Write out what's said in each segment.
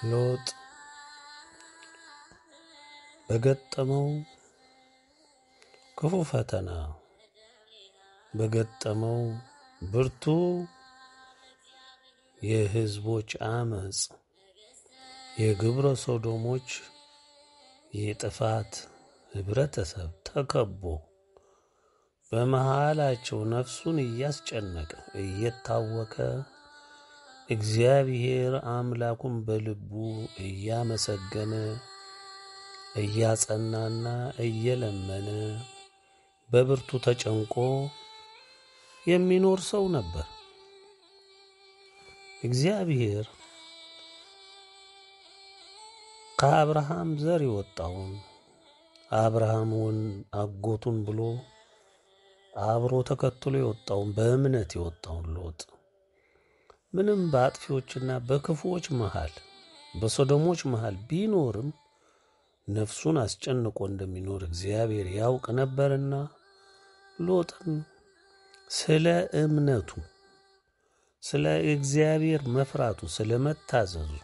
ሎጥ በገጠመው ክፉ ፈተና በገጠመው ብርቱ የሕዝቦች አመፅ የግብረ ሶዶሞች የጥፋት ህብረተሰብ ተከቦ በመሃላቸው ነፍሱን እያስጨነቀ እየታወከ እግዚአብሔር አምላኩን በልቡ እያመሰገነ እያጸናና እየለመነ በብርቱ ተጨንቆ የሚኖር ሰው ነበር። እግዚአብሔር ከአብርሃም ዘር የወጣውን አብርሃምን አጎቱን ብሎ አብሮ ተከትሎ የወጣውን በእምነት የወጣውን ሎጥ ምንም በአጥፊዎችና በክፉዎች መሃል በሶዶሞች መሃል ቢኖርም ነፍሱን አስጨንቆ እንደሚኖር እግዚአብሔር ያውቅ ነበርና ሎጥን ስለ እምነቱ፣ ስለ እግዚአብሔር መፍራቱ፣ ስለ መታዘዙ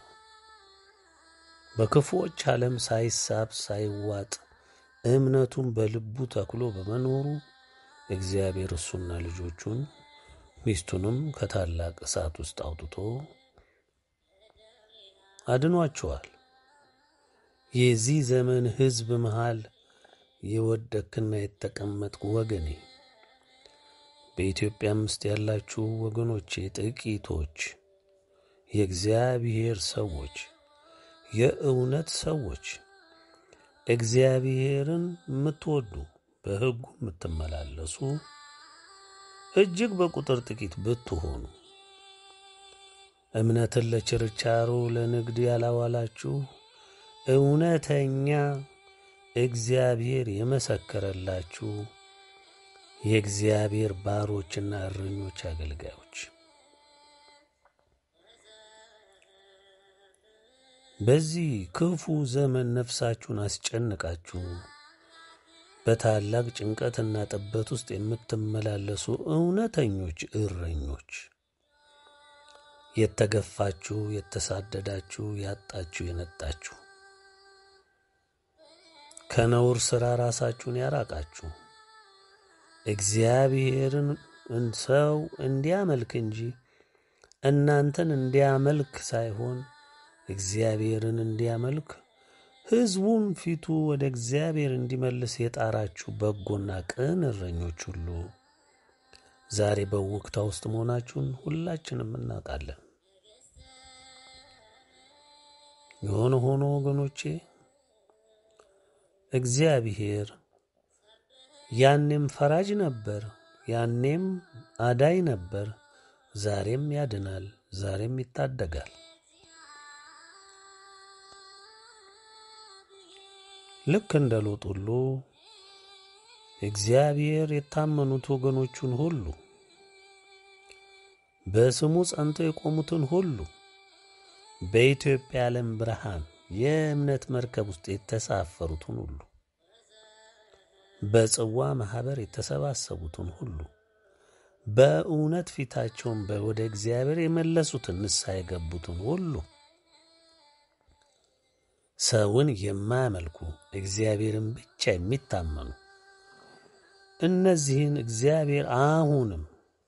በክፉዎች ዓለም ሳይሳብ ሳይዋጥ እምነቱን በልቡ ተክሎ በመኖሩ እግዚአብሔር እሱና ልጆቹን ሚስቱንም ከታላቅ እሳት ውስጥ አውጥቶ አድኗቸዋል። የዚህ ዘመን ሕዝብ መሃል የወደክና የተቀመጥኩ ወገኔ በኢትዮጵያም ውስጥ ያላችሁ ወገኖቼ ጥቂቶች የእግዚአብሔር ሰዎች የእውነት ሰዎች እግዚአብሔርን የምትወዱ በሕጉ የምትመላለሱ እጅግ በቁጥር ጥቂት ብትሆኑ እምነትን ለችርቻሮ ለንግድ ያላዋላችሁ እውነተኛ እግዚአብሔር የመሰከረላችሁ የእግዚአብሔር ባሮችና እረኞች አገልጋዮች በዚህ ክፉ ዘመን ነፍሳችሁን አስጨንቃችሁ በታላቅ ጭንቀትና ጥበት ውስጥ የምትመላለሱ እውነተኞች እረኞች የተገፋችሁ፣ የተሳደዳችሁ፣ ያጣችሁ፣ የነጣችሁ ከነውር ሥራ ራሳችሁን ያራቃችሁ እግዚአብሔርን ሰው እንዲያመልክ እንጂ እናንተን እንዲያመልክ ሳይሆን እግዚአብሔርን እንዲያመልክ ሕዝቡን ፊቱ ወደ እግዚአብሔር እንዲመልስ የጣራችሁ በጎና ቅን እረኞች ሁሉ ዛሬ በውክታ ውስጥ መሆናችሁን ሁላችንም እናውቃለን። የሆነ ሆኖ ወገኖቼ እግዚአብሔር ያኔም ፈራጅ ነበር፣ ያኔም አዳይ ነበር፣ ዛሬም ያድናል፣ ዛሬም ይታደጋል። ልክ እንደ ሎጥ ሁሉ እግዚአብሔር የታመኑት ወገኖቹን ሁሉ በስሙ ጸንተው የቆሙትን ሁሉ በኢትዮጵያ ዓለም ብርሃን የእምነት መርከብ ውስጥ የተሳፈሩትን ሁሉ በጽዋ ማኅበር የተሰባሰቡትን ሁሉ በእውነት ፊታቸውን ወደ እግዚአብሔር የመለሱትን ንስሐ የገቡትን ሁሉ ሰውን የማያመልኩ እግዚአብሔርን ብቻ የሚታመኑ እነዚህን እግዚአብሔር አሁንም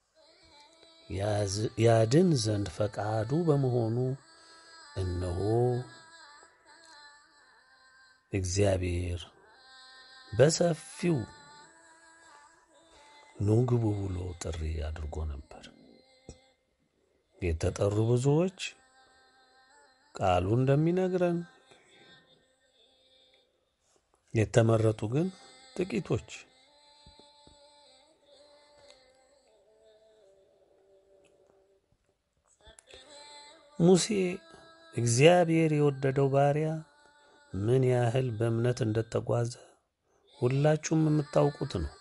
ያድን ዘንድ ፈቃዱ በመሆኑ እነሆ እግዚአብሔር በሰፊው ኑ ግቡ ብሎ ጥሪ አድርጎ ነበር። የተጠሩ ብዙዎች ቃሉ እንደሚነግረን የተመረጡ ግን ጥቂቶች። ሙሴ እግዚአብሔር የወደደው ባሪያ ምን ያህል በእምነት እንደተጓዘ ሁላችሁም የምታውቁት ነው።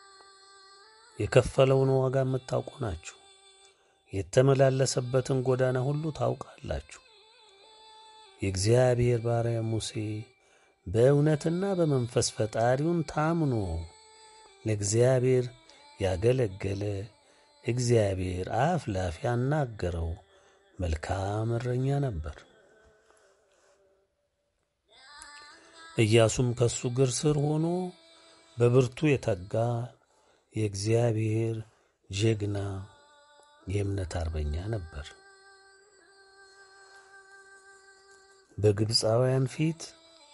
የከፈለውን ዋጋ የምታውቁ ናችሁ። የተመላለሰበትን ጎዳና ሁሉ ታውቃላችሁ። የእግዚአብሔር ባሪያ ሙሴ በእውነትና በመንፈስ ፈጣሪውን ታምኖ ለእግዚአብሔር ያገለገለ እግዚአብሔር አፍ ላፍ ያናገረው መልካም እረኛ ነበር። ኢያሱም ከሱ እግር ስር ሆኖ በብርቱ የተጋ የእግዚአብሔር ጀግና የእምነት አርበኛ ነበር። በግብፃውያን ፊት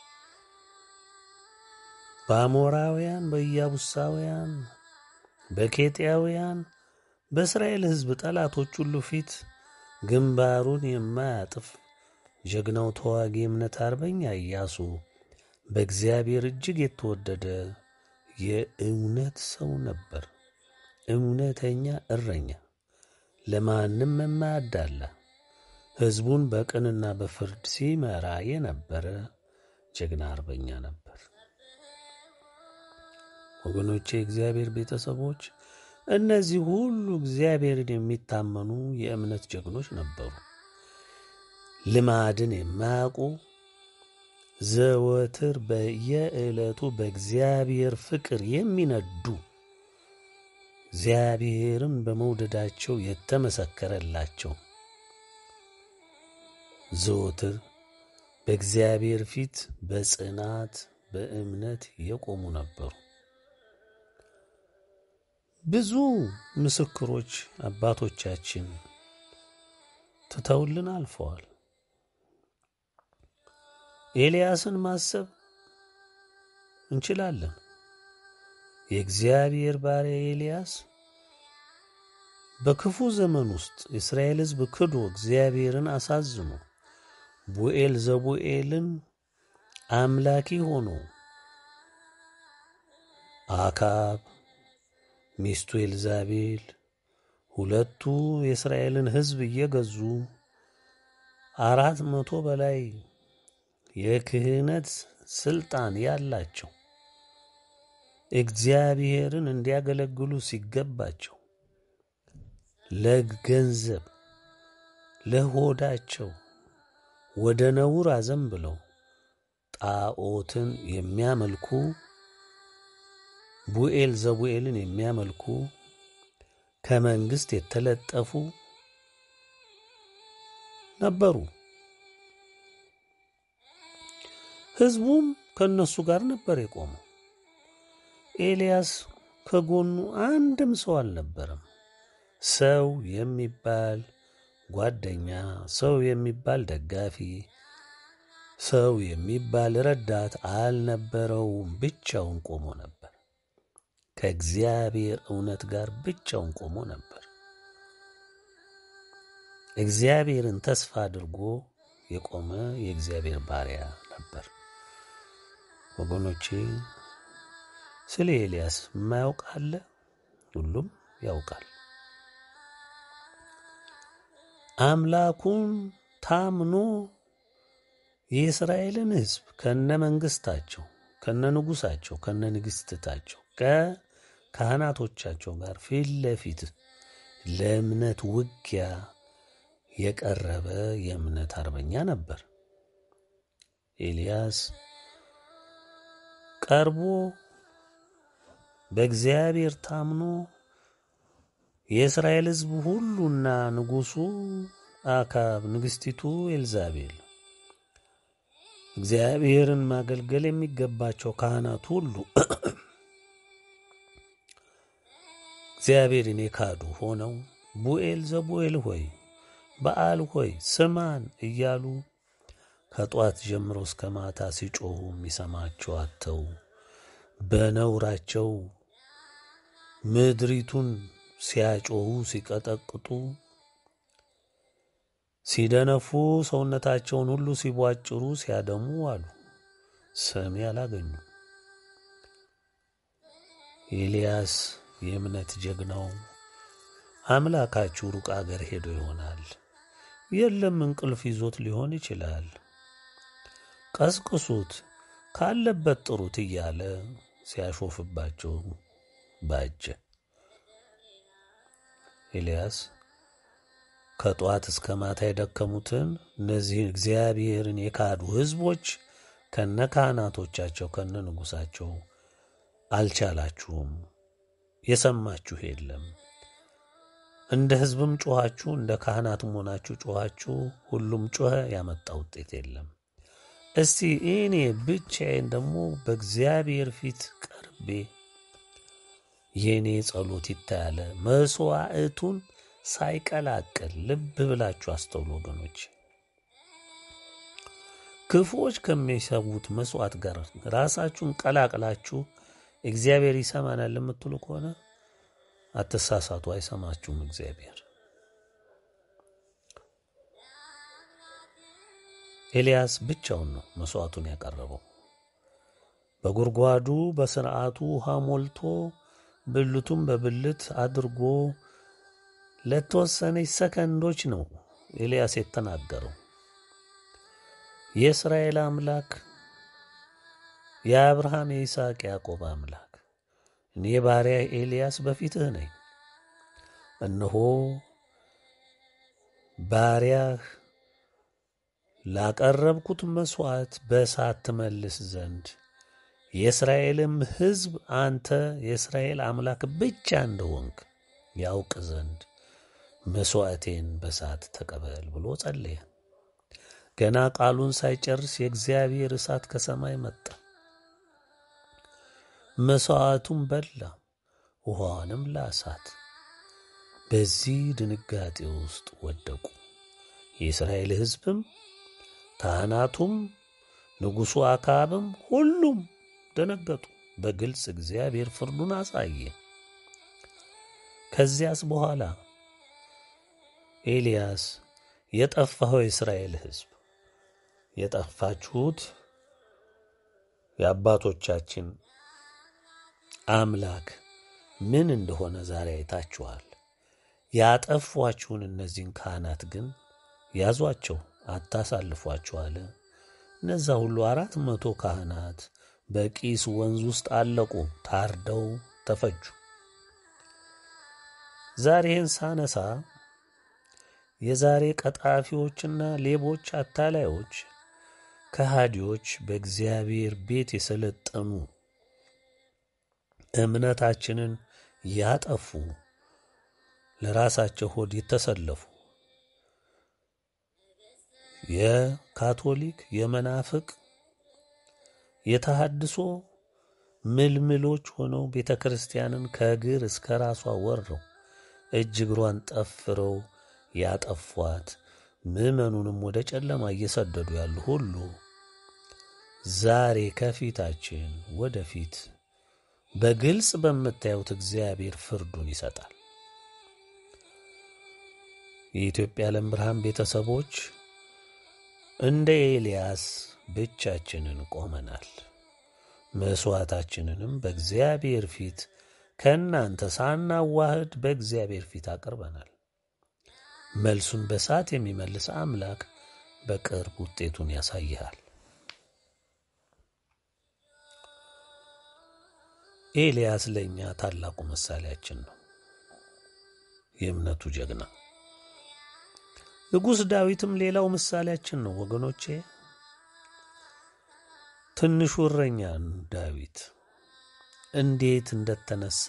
በአሞራውያን፣ በኢያቡሳውያን፣ በኬጢያውያን፣ በእስራኤል ሕዝብ ጠላቶች ሁሉ ፊት ግንባሩን የማያጥፍ ጀግናው ተዋጊ እምነት አርበኛ ኢያሱ በእግዚአብሔር እጅግ የተወደደ የእውነት ሰው ነበር። እውነተኛ እረኛ፣ ለማንም የማያዳላ ሕዝቡን በቅንና በፍርድ ሲመራ የነበረ ጀግና አርበኛ ነበር። ወገኖቼ፣ የእግዚአብሔር ቤተሰቦች እነዚህ ሁሉ እግዚአብሔርን የሚታመኑ የእምነት ጀግኖች ነበሩ። ልማድን የማያውቁ ዘወትር በየዕለቱ በእግዚአብሔር ፍቅር የሚነዱ እግዚአብሔርን በመውደዳቸው የተመሰከረላቸው ዘወትር በእግዚአብሔር ፊት በጽናት በእምነት የቆሙ ነበሩ። ብዙ ምስክሮች አባቶቻችን ትተውልን አልፈዋል። ኤልያስን ማሰብ እንችላለን። የእግዚአብሔር ባሪያ ኤልያስ በክፉ ዘመን ውስጥ የእስራኤል ሕዝብ ክዶ እግዚአብሔርን አሳዝኖ ቡኤል ዘቡኤልን አምላኪ ሆኖ አካብ ሚስቱ ኤልዛቤል ሁለቱ የእስራኤልን ሕዝብ እየገዙ አራት መቶ በላይ የክህነት ስልጣን ያላቸው እግዚአብሔርን እንዲያገለግሉ ሲገባቸው ለገንዘብ ለሆዳቸው ወደ ነውር አዘንብለው ጣዖትን የሚያመልኩ ቡኤል ዘቡኤልን የሚያመልኩ ከመንግስት የተለጠፉ ነበሩ። ሕዝቡም ከእነሱ ጋር ነበር የቆመው። ኤልያስ ከጎኑ አንድም ሰው አልነበረም። ሰው የሚባል ጓደኛ፣ ሰው የሚባል ደጋፊ፣ ሰው የሚባል ረዳት አልነበረውም። ብቻውን ቆሞ ነበር። ከእግዚአብሔር እውነት ጋር ብቻውን ቆሞ ነበር። እግዚአብሔርን ተስፋ አድርጎ የቆመ የእግዚአብሔር ባሪያ ነበር። ወገኖቼ ስለ ኤልያስ የማያውቅ አለ? ሁሉም ያውቃል። አምላኩን ታምኖ የእስራኤልን ሕዝብ ከነ መንግስታቸው፣ ከነ ንጉሳቸው፣ ከነ ንግስትታቸው ከካህናቶቻቸው ጋር ፊት ለፊት ለእምነት ውጊያ የቀረበ የእምነት አርበኛ ነበር። ኤልያስ ቀርቦ በእግዚአብሔር ታምኖ የእስራኤል ሕዝብ ሁሉና ንጉሡ አካብ፣ ንግሥቲቱ ኤልዛቤል፣ እግዚአብሔርን ማገልገል የሚገባቸው ካህናት ሁሉ እግዚአብሔርን የካዱ ሆነው ቡኤል ዘቡኤል ሆይ በዓል ሆይ ስማን እያሉ ከጧት ጀምሮ እስከ ማታ ሲጮኹ የሚሰማቸው አጥተው በነውራቸው ምድሪቱን ሲያጮኹ ሲቀጠቅጡ ሲደነፉ ሰውነታቸውን ሁሉ ሲቧጭሩ ሲያደሙ አሉ። ሰሚ አላገኙ። ኤልያስ የእምነት ጀግናው አምላካችሁ ሩቅ አገር ሄዶ ይሆናል፣ የለም እንቅልፍ ይዞት ሊሆን ይችላል፣ ቀስቅሱት፣ ካለበት ጥሩት እያለ ሲያሾፍባቸው ባጀ። ኤልያስ ከጠዋት እስከ ማታ የደከሙትን እነዚህን እግዚአብሔርን የካዱ ሕዝቦች ከነ ካህናቶቻቸው ከነ ንጉሳቸው አልቻላችሁም፣ የሰማችሁ የለም እንደ ሕዝብም ጮኻችሁ እንደ ካህናትም ሆናችሁ ጮኻችሁ፣ ሁሉም ጮኸ፣ ያመጣ ውጤት የለም። እስቲ እኔ ብቻዬን ደግሞ በእግዚአብሔር ፊት ቀርቤ የእኔ ጸሎት ይታያለ መስዋዕቱን ሳይቀላቅል ልብ ብላችሁ አስተውሉ ወገኖች። ክፉዎች ከሚሰዉት መስዋዕት ጋር ራሳችሁን ቀላቅላችሁ እግዚአብሔር ይሰማናል የምትሉ ከሆነ አትሳሳቱ፣ አይሰማችሁም እግዚአብሔር። ኤልያስ ብቻውን ነው መስዋዕቱን ያቀረበው። በጉድጓዱ በስርዓቱ ውሃ ሞልቶ ብልቱን በብልት አድርጎ ለተወሰነች ሰከንዶች ነው ኤልያስ የተናገረው። የእስራኤል አምላክ የአብርሃም የይስሐቅ ያዕቆብ አምላክ እኔ ባሪያ ኤልያስ በፊትህ ነኝ። እነሆ ባሪያህ ላቀረብኩት መሥዋዕት በእሳት ትመልስ ዘንድ የእስራኤልም ሕዝብ አንተ የእስራኤል አምላክ ብቻ እንደሆንክ ያውቅ ዘንድ መሥዋዕቴን በእሳት ተቀበል ብሎ ጸለየ። ገና ቃሉን ሳይጨርስ የእግዚአብሔር እሳት ከሰማይ መጣ፣ መሥዋዕቱን በላ፣ ውሃዋንም ላሳት። በዚህ ድንጋጤ ውስጥ ወደቁ። የእስራኤል ሕዝብም ካህናቱም ንጉሡ አክዓብም ሁሉም ደነገጡ። በግልጽ እግዚአብሔር ፍርዱን አሳየ። ከዚያስ በኋላ ኤልያስ የጠፋኸው የእስራኤል ሕዝብ የጠፋችሁት የአባቶቻችን አምላክ ምን እንደሆነ ዛሬ አይታችኋል። ያጠፏችሁን እነዚህን ካህናት ግን ያዟቸው፣ አታሳልፏቸው አለ። እነዛ ሁሉ አራት መቶ ካህናት በቂስ ወንዝ ውስጥ አለቁ፣ ታርደው ተፈጁ። ዛሬን ሳነሳ የዛሬ ቀጣፊዎችና ሌቦች፣ አታላዮች፣ ከሃዲዎች በእግዚአብሔር ቤት የሰለጠኑ እምነታችንን ያጠፉ ለራሳቸው ሆድ የተሰለፉ የካቶሊክ የመናፍቅ የተሃድሶ ምልምሎች ሆነው ቤተ ክርስቲያንን ከእግር እስከ ራሷ ወረው እጅ እግሯን ጠፍረው ያጠፏት ምዕመኑንም ወደ ጨለማ እየሰደዱ ያሉ ሁሉ ዛሬ ከፊታችን ወደፊት በግልጽ በምታዩት እግዚአብሔር ፍርዱን ይሰጣል። የኢትዮጵያ ዓለም ብርሃን ቤተሰቦች እንደ ኤልያስ ብቻችንን ቆመናል። መሥዋዕታችንንም በእግዚአብሔር ፊት ከእናንተ ሳናዋህድ በእግዚአብሔር ፊት አቅርበናል። መልሱን በሰዓት የሚመልስ አምላክ በቅርብ ውጤቱን ያሳይሃል። ኤልያስ ለእኛ ታላቁ ምሳሌያችን ነው፣ የእምነቱ ጀግና። ንጉሥ ዳዊትም ሌላው ምሳሌያችን ነው ወገኖቼ። ትንሹ እረኛ ዳዊት እንዴት እንደተነሳ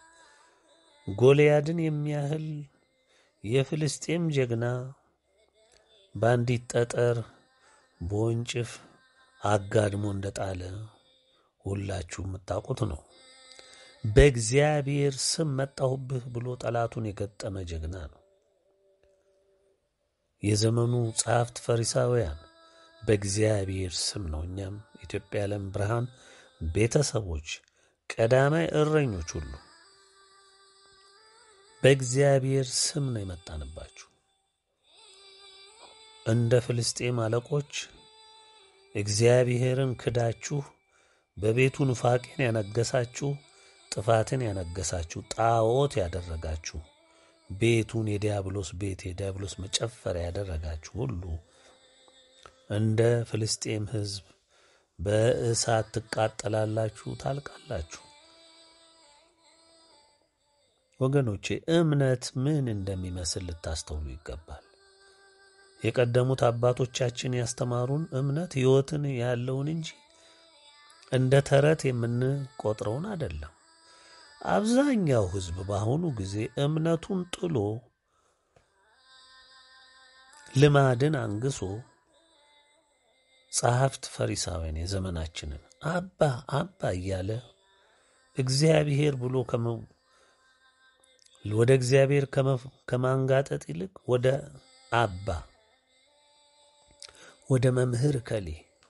ጎልያድን የሚያህል የፍልስጤም ጀግና በአንዲት ጠጠር በወንጭፍ አጋድሞ እንደጣለ ሁላችሁ የምታውቁት ነው። በእግዚአብሔር ስም መጣሁብህ ብሎ ጠላቱን የገጠመ ጀግና ነው። የዘመኑ ጸሐፍት ፈሪሳውያን በእግዚአብሔር ስም ነው። እኛም ኢትዮጵያ ዓለም ብርሃን ቤተሰቦች ቀዳማይ እረኞች ሁሉ በእግዚአብሔር ስም ነው የመጣንባችሁ። እንደ ፍልስጤም አለቆች እግዚአብሔርን ክዳችሁ በቤቱ ኑፋቄን ያነገሳችሁ፣ ጥፋትን ያነገሳችሁ፣ ጣዖት ያደረጋችሁ፣ ቤቱን የዲያብሎስ ቤት የዲያብሎስ መጨፈሪያ ያደረጋችሁ ሁሉ እንደ ፍልስጤም ሕዝብ በእሳት ትቃጠላላችሁ፣ ታልቃላችሁ። ወገኖቼ እምነት ምን እንደሚመስል ልታስተውሉ ይገባል። የቀደሙት አባቶቻችን ያስተማሩን እምነት ሕይወትን ያለውን እንጂ እንደ ተረት የምንቆጥረውን አይደለም። አብዛኛው ሕዝብ በአሁኑ ጊዜ እምነቱን ጥሎ ልማድን አንግሶ ጸሐፍት ፈሪሳውያን የዘመናችንን አባ አባ እያለ እግዚአብሔር ብሎ ወደ እግዚአብሔር ከማንጋጠጥ ይልቅ ወደ አባ ወደ መምህር ከሌ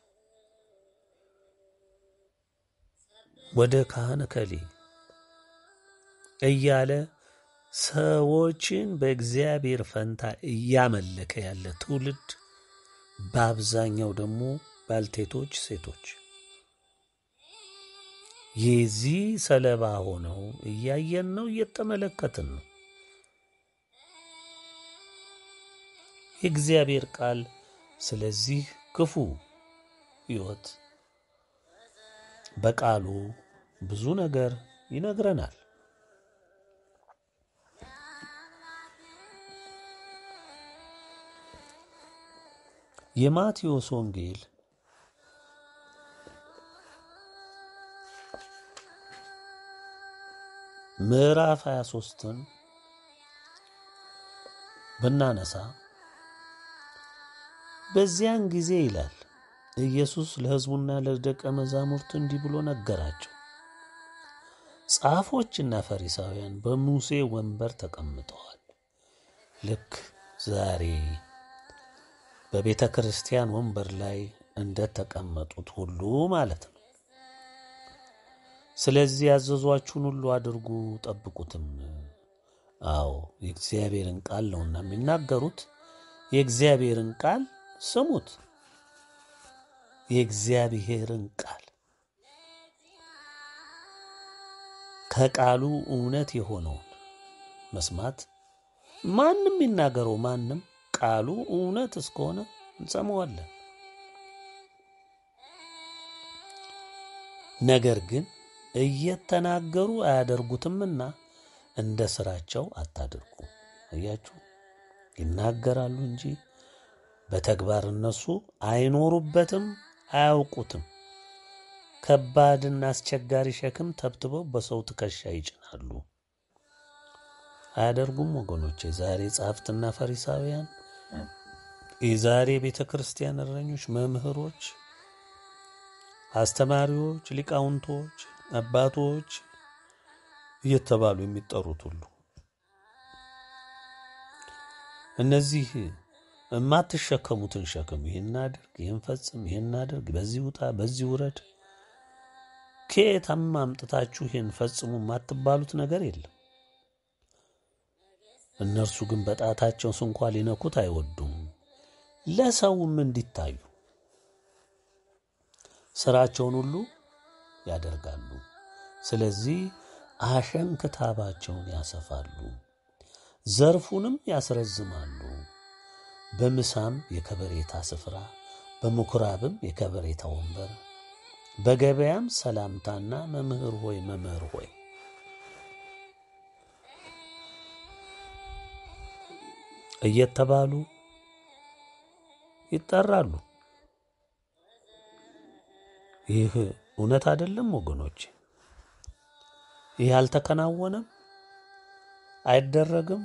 ወደ ካህን ከሌ እያለ ሰዎችን በእግዚአብሔር ፈንታ እያመለከ ያለ ትውልድ በአብዛኛው ደግሞ ባልቴቶች፣ ሴቶች የዚህ ሰለባ ሆነው እያየን ነው፣ እየተመለከትን ነው። የእግዚአብሔር ቃል ስለዚህ ክፉ ሕይወት በቃሉ ብዙ ነገር ይነግረናል። የማቴዎስ ወንጌል ምዕራፍ 23ን ብናነሳ በዚያን ጊዜ ይላል ኢየሱስ ለሕዝቡና ለደቀ መዛሙርቱ እንዲህ ብሎ ነገራቸው። ጻፎችና ፈሪሳውያን በሙሴ ወንበር ተቀምጠዋል። ልክ ዛሬ በቤተ ክርስቲያን ወንበር ላይ እንደተቀመጡት ሁሉ ማለት ነው። ስለዚህ ያዘዟችሁን ሁሉ አድርጉ፣ ጠብቁትም። አዎ የእግዚአብሔርን ቃል ነውና የሚናገሩት። የእግዚአብሔርን ቃል ስሙት። የእግዚአብሔርን ቃል ከቃሉ እውነት የሆነውን መስማት ማንም ይናገረው ማንም ቃሉ እውነት እስከሆነ እንሰማዋለን። ነገር ግን እየተናገሩ አያደርጉትምና እንደ ስራቸው አታድርጉ። እያችሁ ይናገራሉ እንጂ በተግባር እነሱ አይኖሩበትም፣ አያውቁትም። ከባድና አስቸጋሪ ሸክም ተብትበው በሰው ትከሻ ይጭናሉ። አያደርጉም ወገኖች። የዛሬ ጸሐፍትና ፈሪሳውያን፣ የዛሬ ቤተ ክርስቲያን እረኞች፣ መምህሮች፣ አስተማሪዎች፣ ሊቃውንቶች፣ አባቶች እየተባሉ የሚጠሩት ሁሉ እነዚህ የማትሸከሙትን ሸክም ይህን አድርግ፣ ይህን ፈጽም፣ ይህን አድርግ፣ በዚህ ውጣ፣ በዚህ ውረድ፣ ከየትም አምጥታችሁ ይህን ፈጽሙ የማትባሉት ነገር የለም። እነርሱ ግን በጣታቸው ስንኳ ሊነኩት አይወዱም፣ ለሰውም እንዲታዩ ስራቸውን ሁሉ ያደርጋሉ። ስለዚህ አሸንክታባቸውን ያሰፋሉ፣ ዘርፉንም ያስረዝማሉ። በምሳም የከበሬታ ስፍራ፣ በምኩራብም የከበሬታ ወንበር፣ በገበያም ሰላምታና መምህር ሆይ መምህር ሆይ እየተባሉ ይጠራሉ። ይህ እውነት አይደለም ወገኖች? ይህ አልተከናወነም፣ አይደረግም።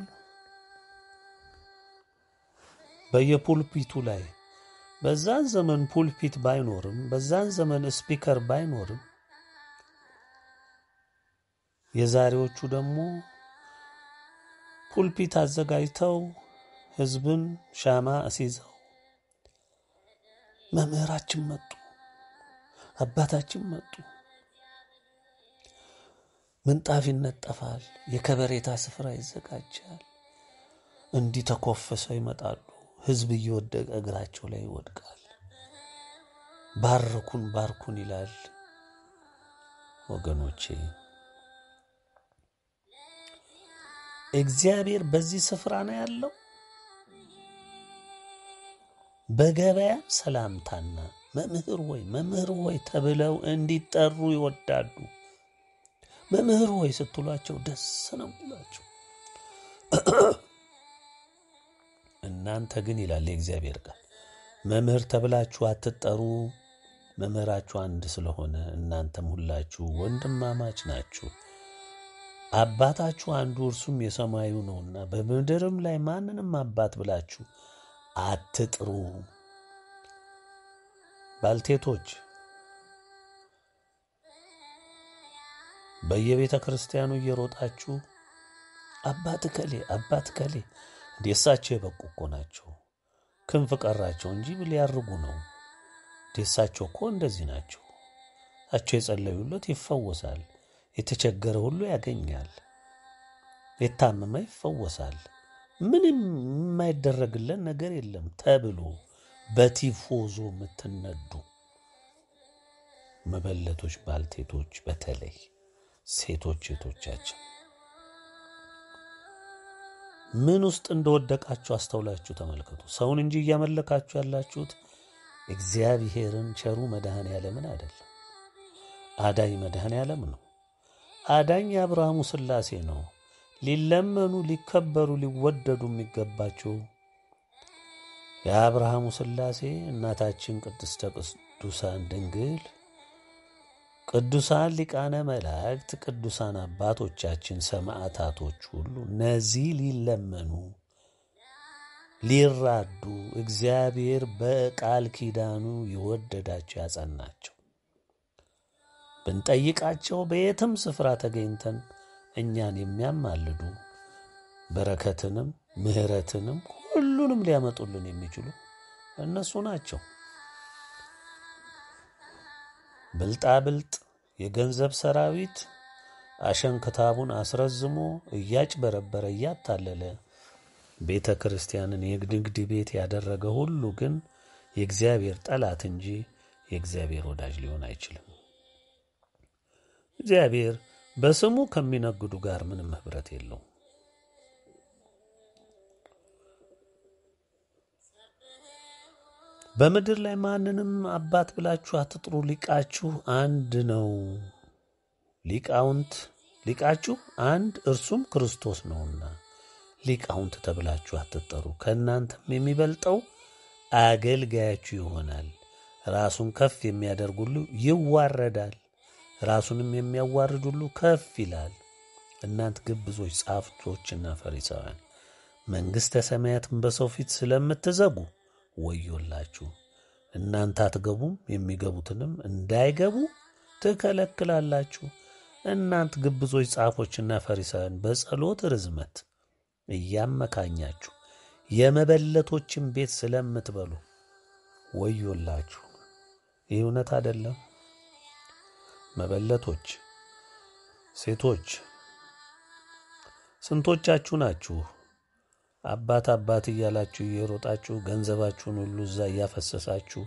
በየፑልፒቱ ላይ በዛን ዘመን ፑልፒት ባይኖርም በዛን ዘመን ስፒከር ባይኖርም የዛሬዎቹ ደግሞ ፑልፒት አዘጋጅተው ሕዝብን ሻማ አስይዘው መምህራችን መጡ፣ አባታችን መጡ፣ ምንጣፍ ይነጠፋል፣ የከበሬታ ስፍራ ይዘጋጃል። እንዲህ ተኮፍሰው ይመጣሉ። ሕዝብ እየወደቀ እግራቸው ላይ ይወድቃል። ባርኩን ባርኩን ይላል። ወገኖቼ እግዚአብሔር በዚህ ስፍራ ነው ያለው። በገበያ ሰላምታና መምህር ሆይ መምህር ሆይ ተብለው እንዲጠሩ ይወዳሉ። መምህር ሆይ ስትሏቸው ደስ ነው ይላቸው። እናንተ ግን ይላል የእግዚአብሔር ቃል መምህር ተብላችሁ አትጠሩ፣ መምህራችሁ አንድ ስለሆነ እናንተም ሁላችሁ ወንድማማች ናችሁ። አባታችሁ አንዱ እርሱም የሰማዩ ነውና በምድርም ላይ ማንንም አባት ብላችሁ አትጥሩ። ባልቴቶች በየቤተ ክርስቲያኑ እየሮጣችሁ አባት ከሌ አባት ከሌ እንደ እሳቸው የበቁ እኮ ናቸው። ክንፍ ቀራቸው እንጂ ሊያርጉ ነው። እንደ እሳቸው እኮ እንደዚህ ናቸው። እሳቸው የጸለዩለት ይፈወሳል። የተቸገረ ሁሉ ያገኛል። የታመመ ይፈወሳል። ምንም የማይደረግለን ነገር የለም ተብሎ በቲፎዞ የምትነዱ መበለቶች፣ ባልቴቶች፣ በተለይ ሴቶች ሴቶቻችን ምን ውስጥ እንደወደቃችሁ አስተውላችሁ ተመልከቱ። ሰውን እንጂ እያመለካችሁ ያላችሁት እግዚአብሔርን ቸሩ መድኃኔ ዓለምን አይደለም። አዳኝ መድኃኔ ዓለም ነው። አዳኝ የአብርሃሙ ሥላሴ ነው። ሊለመኑ ሊከበሩ ሊወደዱ የሚገባቸው የአብርሃሙ ሥላሴ እናታችን ቅድስተ ቅዱሳን ድንግል፣ ቅዱሳን ሊቃነ መላእክት፣ ቅዱሳን አባቶቻችን ሰማዕታቶች ሁሉ እነዚህ ሊለመኑ ሊራዱ እግዚአብሔር በቃል ኪዳኑ የወደዳቸው ያጸናቸው ብንጠይቃቸው በየትም ስፍራ ተገኝተን እኛን የሚያማልዱ በረከትንም ምሕረትንም ሁሉንም ሊያመጡልን የሚችሉ እነሱ ናቸው። ብልጣብልጥ የገንዘብ ሰራዊት አሸንክታቡን አስረዝሞ እያጭበረበረ እያታለለ ቤተ ክርስቲያንን የንግድ ቤት ያደረገ ሁሉ ግን የእግዚአብሔር ጠላት እንጂ የእግዚአብሔር ወዳጅ ሊሆን አይችልም። እግዚአብሔር በስሙ ከሚነግዱ ጋር ምንም ኅብረት የለውም። በምድር ላይ ማንንም አባት ብላችሁ አትጥሩ፣ ሊቃችሁ አንድ ነው። ሊቃውንት ሊቃችሁ አንድ እርሱም ክርስቶስ ነውና ሊቃውንት ተብላችሁ አትጠሩ። ከእናንተም የሚበልጠው አገልጋያችሁ ይሆናል። ራሱን ከፍ የሚያደርግ ሁሉ ይዋረዳል፣ ራሱንም የሚያዋርድ ሁሉ ከፍ ይላል። እናንት ግብዞች ጻፍቶችና ፈሪሳውያን መንግሥተ ሰማያትን በሰው ፊት ስለምትዘጉ ወዮላችሁ። እናንተ አትገቡም፣ የሚገቡትንም እንዳይገቡ ትከለክላላችሁ። እናንት ግብዞች ጻፎችና ፈሪሳውያን በጸሎት ርዝመት እያመካኛችሁ የመበለቶችን ቤት ስለምትበሉ ወዮላችሁ። ይህ እውነት አይደለም? መበለቶች ሴቶች ስንቶቻችሁ ናችሁ አባት አባት እያላችሁ እየሮጣችሁ ገንዘባችሁን ሁሉ እዛ እያፈሰሳችሁ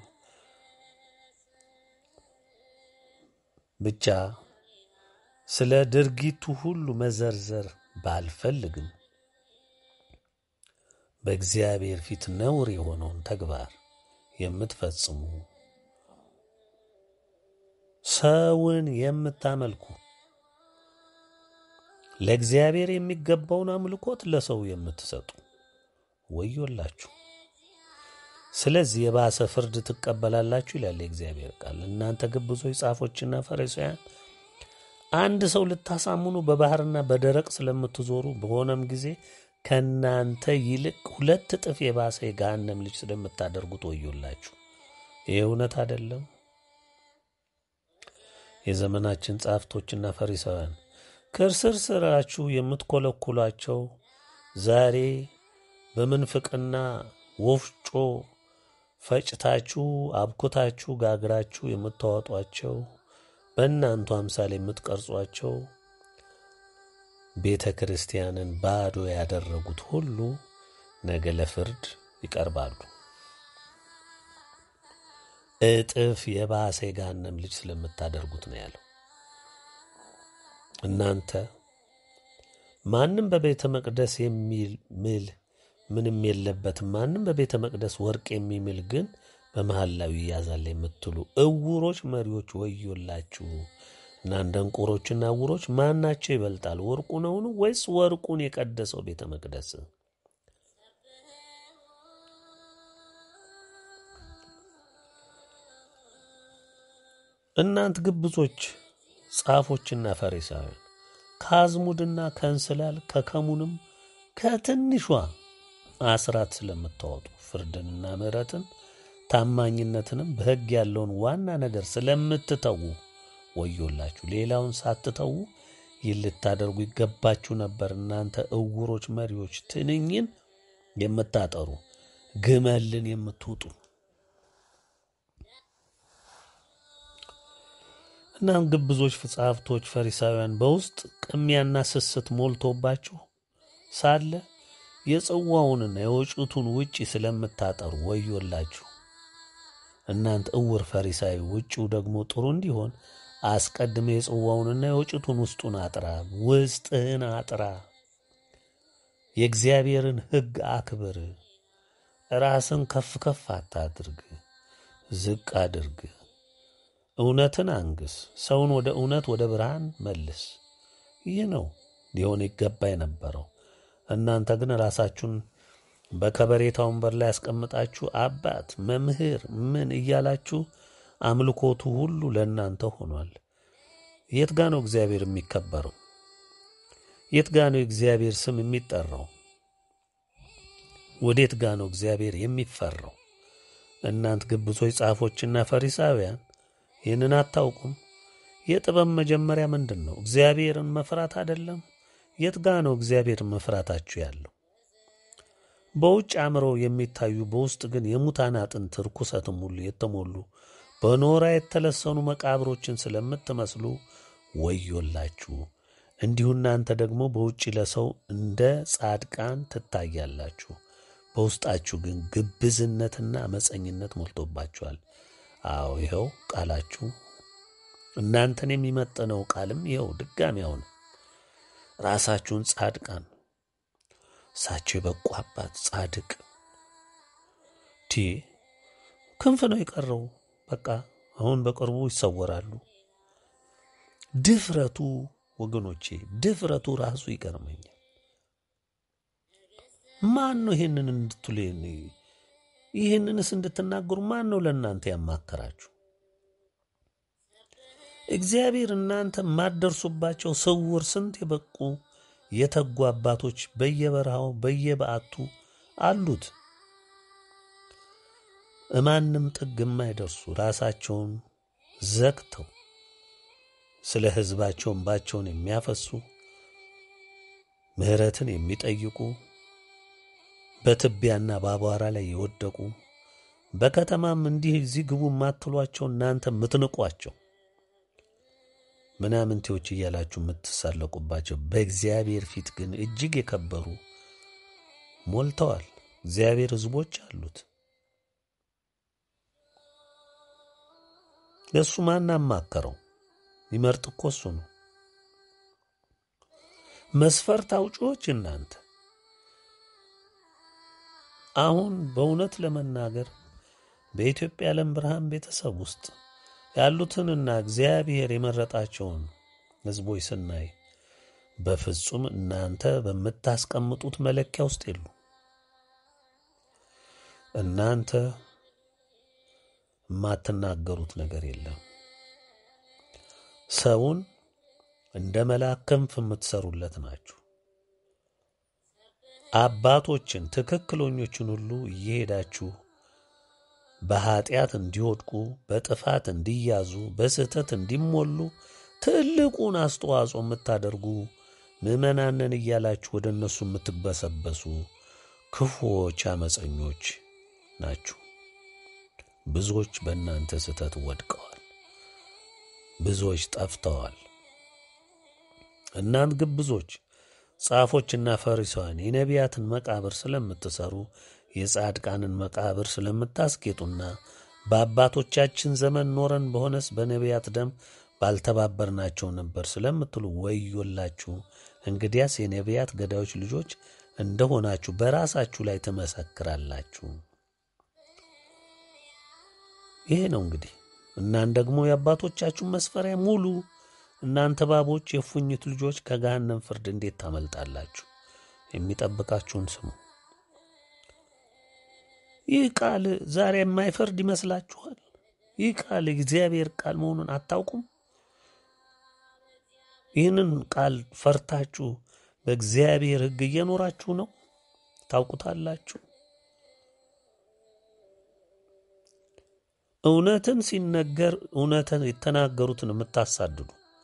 ብቻ ስለ ድርጊቱ ሁሉ መዘርዘር ባልፈልግም በእግዚአብሔር ፊት ነውር የሆነውን ተግባር የምትፈጽሙ ሰውን የምታመልኩ ለእግዚአብሔር የሚገባውን አምልኮት ለሰው የምትሰጡ ወዮላችሁ። ስለዚህ የባሰ ፍርድ ትቀበላላችሁ ይላል የእግዚአብሔር ቃል። እናንተ ግብዞች ጻፎችና ፈሪሳውያን አንድ ሰው ልታሳምኑ በባሕርና በደረቅ ስለምትዞሩ በሆነም ጊዜ ከእናንተ ይልቅ ሁለት እጥፍ የባሰ የገሃነም ልጅ ስለምታደርጉት ወዮላችሁ። ይህ እውነት አይደለም? የዘመናችን ጻፍቶችና ፈሪሳውያን ከእርስር ስራችሁ የምትኮለኩሏቸው ዛሬ በምንፍቅና ወፍጮ ፈጭታችሁ አብኩታችሁ ጋግራችሁ የምታወጧቸው በእናንቱ አምሳል የምትቀርጿቸው ቤተ ክርስቲያንን ባዶ ያደረጉት ሁሉ ነገ ለፍርድ ይቀርባሉ። እጥፍ የባሰ የገሃነም ልጅ ስለምታደርጉት ነው ያለው። እናንተ ማንም በቤተ መቅደስ የሚምል ምንም የለበትም፣ ማንም በቤተ መቅደስ ወርቅ የሚምል ግን በመሐላው ይያዛል የምትሉ እውሮች መሪዎች ወዮላችሁ። እናንተ ደንቆሮችና እውሮች ማናቸው ይበልጣል? ወርቁ ነውን? ወይስ ወርቁን የቀደሰው ቤተ መቅደስ? እናንት ግብዞች ጻፎችና ፈሪሳውያን ከአዝሙድና ከእንስላል ከከሙንም ከትንሿ አስራት ስለምታወጡ ፍርድንና ምሕረትን ታማኝነትንም በሕግ ያለውን ዋና ነገር ስለምትተዉ ወዮላችሁ። ሌላውን ሳትተዉ ይህን ልታደርጉ ይገባችሁ ነበር። እናንተ እውሮች መሪዎች፣ ትንኝን የምታጠሩ ግመልን የምትውጡ እናም ግብዞች ጸሐፍቶች፣ ፈሪሳውያን በውስጥ ቅሚያና ስስት ሞልቶባችሁ ሳለ የጽዋውንና የወጭቱን ውጪ ስለምታጠሩ ወዮላችሁ። እናንተ እውር ፈሪሳዊ፣ ውጪው ደግሞ ጥሩ እንዲሆን አስቀድመ የጽዋውንና የወጭቱን ውስጡን አጥራ፣ ውስጥህን አጥራ። የእግዚአብሔርን ሕግ አክብር። ራስን ከፍ ከፍ አታድርግ፣ ዝቅ አድርግ። እውነትን አንግስ። ሰውን ወደ እውነት ወደ ብርሃን መልስ። ይህ ነው ሊሆን ይገባ የነበረው። እናንተ ግን ራሳችሁን በከበሬታ ወንበር ላይ ያስቀምጣችሁ አባት፣ መምህር፣ ምን እያላችሁ አምልኮቱ ሁሉ ለእናንተ ሆኗል። የት ጋ ነው እግዚአብሔር የሚከበረው? የት ጋ ነው የእግዚአብሔር ስም የሚጠራው? ወዴት ጋ ነው እግዚአብሔር የሚፈራው? እናንት ግብዞች ጻፎችና ፈሪሳውያን ይህንን አታውቁም? የጥበብ መጀመሪያ ምንድን ነው? እግዚአብሔርን መፍራት አይደለም? የት ጋ ነው እግዚአብሔርን መፍራታችሁ ያለው? በውጭ አምረው የሚታዩ በውስጥ ግን የሙታን አጥንት ርኩሰትም ሁሉ የተሞሉ በኖራ የተለሰኑ መቃብሮችን ስለምትመስሉ ወዮላችሁ። እንዲሁ እናንተ ደግሞ በውጭ ለሰው እንደ ጻድቃን ትታያላችሁ፣ በውስጣችሁ ግን ግብዝነትና አመፀኝነት ሞልቶባችኋል። አዎ ይኸው ቃላችሁ እናንተን የሚመጥነው ቃልም ይኸው ድጋሚ አሁን ራሳችሁን ጻድቃን እሳቸው የበቁ አባት ጻድቅ ቲ ክንፍ ነው የቀረው። በቃ አሁን በቅርቡ ይሰወራሉ። ድፍረቱ ወገኖቼ፣ ድፍረቱ ራሱ ይገርመኛል። ማን ነው ይህንን እንድትሉ ይህንንስ እንድትናገሩ ማን ነው ለእናንተ ያማከራችሁ? እግዚአብሔር እናንተ የማትደርሱባቸው ስውር ስንት የበቁ የተጉ አባቶች በየበረሃው በየበዓቱ አሉት። እማንም ጥግ የማይደርሱ ራሳቸውን ዘግተው ስለ ሕዝባቸው እንባቸውን የሚያፈሱ ምሕረትን የሚጠይቁ በትቢያና በአቧራ ላይ የወደቁ በከተማም እንዲህ እዚህ ግቡ የማትሏቸው እናንተ የምትንቋቸው ምናምንቴዎች እያላችሁ የምትሳለቁባቸው በእግዚአብሔር ፊት ግን እጅግ የከበሩ ሞልተዋል። እግዚአብሔር ሕዝቦች አሉት። ለእሱ ማን አማከረው? ይመርጥ እኮ እሱ ነው። መስፈርት አውጪዎች እናንተ አሁን በእውነት ለመናገር በኢትዮጵያ ዓለም ብርሃን ቤተሰብ ውስጥ ያሉትንና እግዚአብሔር የመረጣቸውን ሕዝቦች ስናይ በፍጹም እናንተ በምታስቀምጡት መለኪያ ውስጥ የሉ። እናንተ የማትናገሩት ነገር የለም። ሰውን እንደ መልአክ ክንፍ የምትሰሩለት ናችሁ። አባቶችን ትክክለኞችን ሁሉ እየሄዳችሁ በኀጢአት እንዲወድቁ በጥፋት እንዲያዙ በስህተት እንዲሞሉ ትልቁን አስተዋጽኦ የምታደርጉ ምዕመናንን እያላችሁ ወደ እነሱ የምትበሰበሱ ክፉዎች፣ አመፀኞች ናችሁ። ብዙዎች በእናንተ ስህተት ወድቀዋል። ብዙዎች ጠፍተዋል። እናንት ግብዞች ጻፎችና ፈሪሳውያን የነቢያትን መቃብር ስለምትሰሩ የጻድቃንን መቃብር ስለምታስጌጡና በአባቶቻችን ዘመን ኖረን በሆነስ በነቢያት ደም ባልተባበርናቸው ነበር ስለምትሉ ወዮላችሁ። እንግዲያስ የነቢያት ገዳዮች ልጆች እንደሆናችሁ በራሳችሁ ላይ ትመሰክራላችሁ። ይሄ ነው እንግዲህ እናን ደግሞ የአባቶቻችሁን መስፈሪያ ሙሉ እናንተ እባቦች፣ የፉኝት ልጆች ከገሃነም ፍርድ እንዴት ታመልጣላችሁ? የሚጠብቃችሁን ስሙ። ይህ ቃል ዛሬ የማይፈርድ ይመስላችኋል? ይህ ቃል የእግዚአብሔር ቃል መሆኑን አታውቁም? ይህንን ቃል ፈርታችሁ በእግዚአብሔር ሕግ እየኖራችሁ ነው። ታውቁታላችሁ። እውነትን ሲነገር እውነትን የተናገሩትን የምታሳድዱ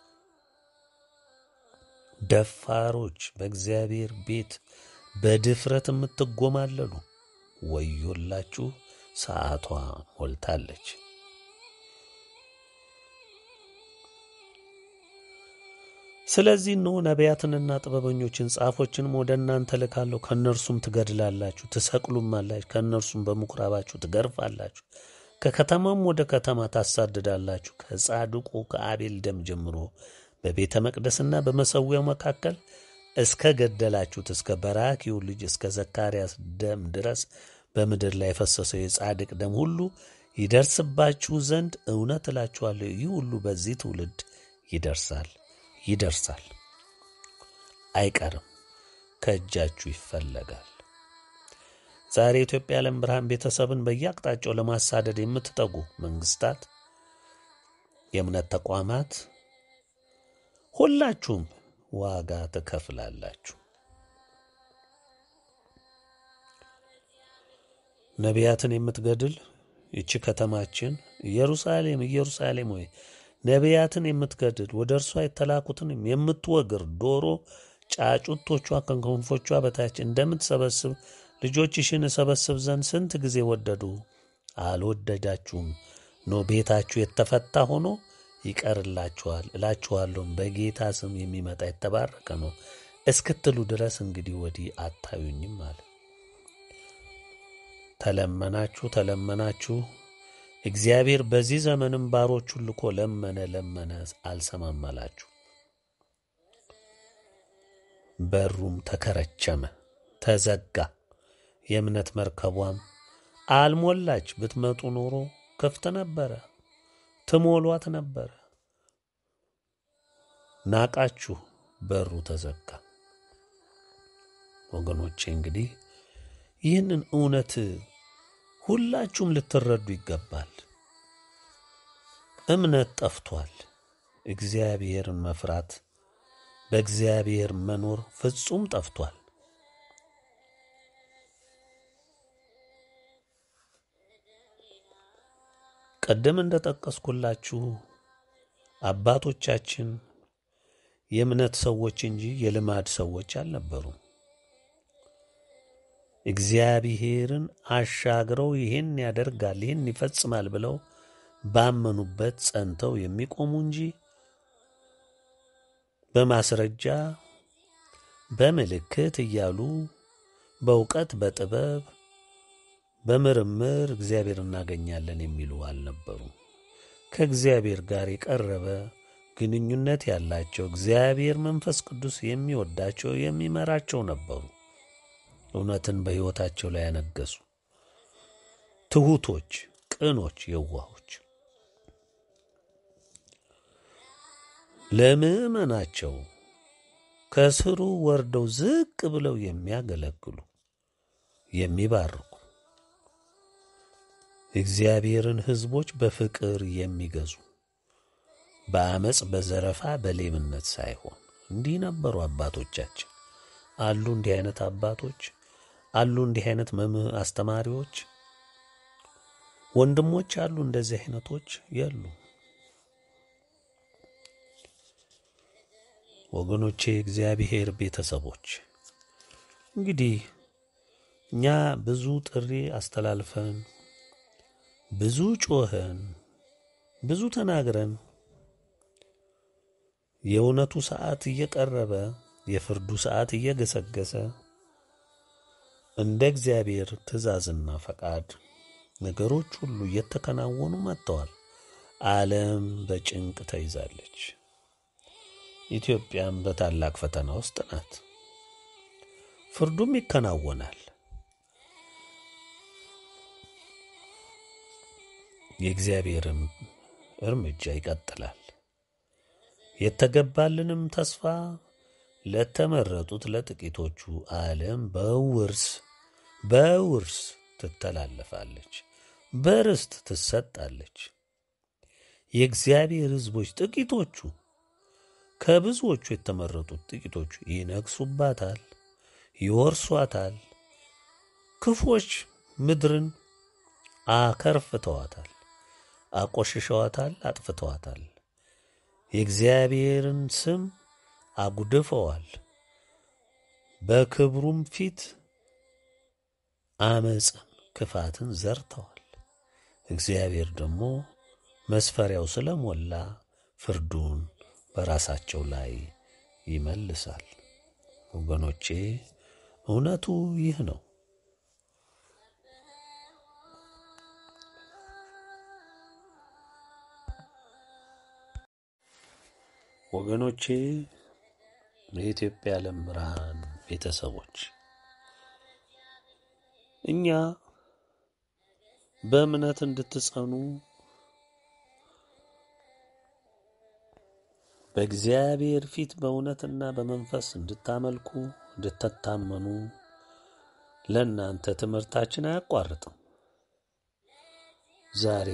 ደፋሮች፣ በእግዚአብሔር ቤት በድፍረት የምትጎማለሉ ወዮላችሁ፣ ሰዓቷ ሞልታለች። ስለዚህ እነሆ ነቢያትንና ጥበበኞችን ጻፎችንም ወደ እናንተ ልካለሁ። ከእነርሱም ትገድላላችሁ፣ ትሰቅሉማላችሁ፣ ከእነርሱም በምኵራባችሁ ትገርፋላችሁ፣ ከከተማም ወደ ከተማ ታሳድዳላችሁ። ከጻድቁ ከአቤል ደም ጀምሮ በቤተ መቅደስና በመሠዊያው መካከል እስከ ገደላችሁት እስከ በራኪው ልጅ እስከ ዘካርያስ ደም ድረስ በምድር ላይ የፈሰሰው የጻድቅ ደም ሁሉ ይደርስባችሁ ዘንድ እውነት እላችኋለሁ ይህ ሁሉ በዚህ ትውልድ ይደርሳል ይደርሳል፣ አይቀርም፣ ከእጃችሁ ይፈለጋል። ዛሬ የኢትዮጵያ ዓለም ብርሃን ቤተሰብን በየአቅጣጫው ለማሳደድ የምትጠጉ መንግስታት፣ የእምነት ተቋማት ሁላችሁም ዋጋ ትከፍላላችሁ። ነቢያትን የምትገድል ይቺ ከተማችን ኢየሩሳሌም ኢየሩሳሌም ሆይ ነቢያትን የምትገድል ወደ እርሷ የተላኩትንም የምትወግር ዶሮ ጫጩቶቿ ከክንፎቿ በታች እንደምትሰበስብ ልጆችሽን እሰበስብ ዘንድ ስንት ጊዜ ወደዱ፣ አልወደዳችሁም። ኖ ቤታችሁ የተፈታ ሆኖ ይቀርላችኋል። እላችኋለሁም በጌታ ስም የሚመጣ የተባረከ ነው እስክትሉ ድረስ እንግዲህ ወዲህ አታዩኝም አለ። ተለመናችሁ ተለመናችሁ እግዚአብሔር በዚህ ዘመንም ባሮቹን ልኮ ለመነ ለመነ፣ አልሰማም አላችሁ። በሩም ተከረቸመ፣ ተዘጋ። የእምነት መርከቧም አልሞላች። ብትመጡ ኖሮ ክፍት ነበረ፣ ትሞሏት ነበረ። ናቃችሁ፣ በሩ ተዘጋ። ወገኖቼ እንግዲህ ይህንን እውነት ሁላችሁም ልትረዱ ይገባል። እምነት ጠፍቷል። እግዚአብሔርን መፍራት በእግዚአብሔር መኖር ፍጹም ጠፍቷል። ቀደም እንደ ጠቀስኩላችሁ አባቶቻችን የእምነት ሰዎች እንጂ የልማድ ሰዎች አልነበሩም። እግዚአብሔርን አሻግረው ይህን ያደርጋል ይህን ይፈጽማል ብለው ባመኑበት ጸንተው የሚቆሙ እንጂ በማስረጃ በምልክት እያሉ በእውቀት በጥበብ በምርምር እግዚአብሔር እናገኛለን የሚሉ አልነበሩም። ከእግዚአብሔር ጋር የቀረበ ግንኙነት ያላቸው እግዚአብሔር መንፈስ ቅዱስ የሚወዳቸው የሚመራቸው ነበሩ። እውነትን በሕይወታቸው ላይ ያነገሱ ትሑቶች፣ ቅኖች፣ የዋሆች ለምዕመናቸው ከስሩ ወርደው ዝቅ ብለው የሚያገለግሉ የሚባርኩ እግዚአብሔርን ሕዝቦች በፍቅር የሚገዙ በአመፅ በዘረፋ በሌብነት ሳይሆን እንዲህ ነበሩ አባቶቻችን። አሉ እንዲህ አይነት አባቶች አሉ እንዲህ አይነት መምህ አስተማሪዎች ወንድሞች አሉ። እንደዚህ አይነቶች የሉ። ወገኖቼ እግዚአብሔር ቤተሰቦች እንግዲህ እኛ ብዙ ጥሪ አስተላልፈን ብዙ ጮኸን ብዙ ተናግረን የእውነቱ ሰዓት እየቀረበ የፍርዱ ሰዓት እየገሰገሰ እንደ እግዚአብሔር ትእዛዝና ፈቃድ ነገሮች ሁሉ እየተከናወኑ መጥተዋል። ዓለም በጭንቅ ተይዛለች። ኢትዮጵያም በታላቅ ፈተና ውስጥ ናት። ፍርዱም ይከናወናል። የእግዚአብሔርም እርምጃ ይቀጥላል። የተገባልንም ተስፋ ለተመረጡት ለጥቂቶቹ ዓለም በውርስ በውርስ ትተላለፋለች፣ በርስት ትሰጣለች። የእግዚአብሔር ሕዝቦች ጥቂቶቹ ከብዙዎቹ የተመረጡት ጥቂቶቹ ይነግሱባታል፣ ይወርሷታል። ክፎች ምድርን አከርፍተዋታል። አቆሽሸዋታል፣ አጥፍተዋታል። የእግዚአብሔርን ስም አጉድፈዋል። በክብሩም ፊት አመፅን፣ ክፋትን ዘርተዋል። እግዚአብሔር ደግሞ መስፈሪያው ስለሞላ ፍርዱን በራሳቸው ላይ ይመልሳል። ወገኖቼ እውነቱ ይህ ነው። ወገኖቼ የኢትዮጵያ ዓለም ብርሃን ቤተሰቦች እኛ በእምነት እንድትጸኑ በእግዚአብሔር ፊት በእውነትና በመንፈስ እንድታመልኩ እንድትታመኑ ለእናንተ ትምህርታችን አያቋርጥም። ዛሬ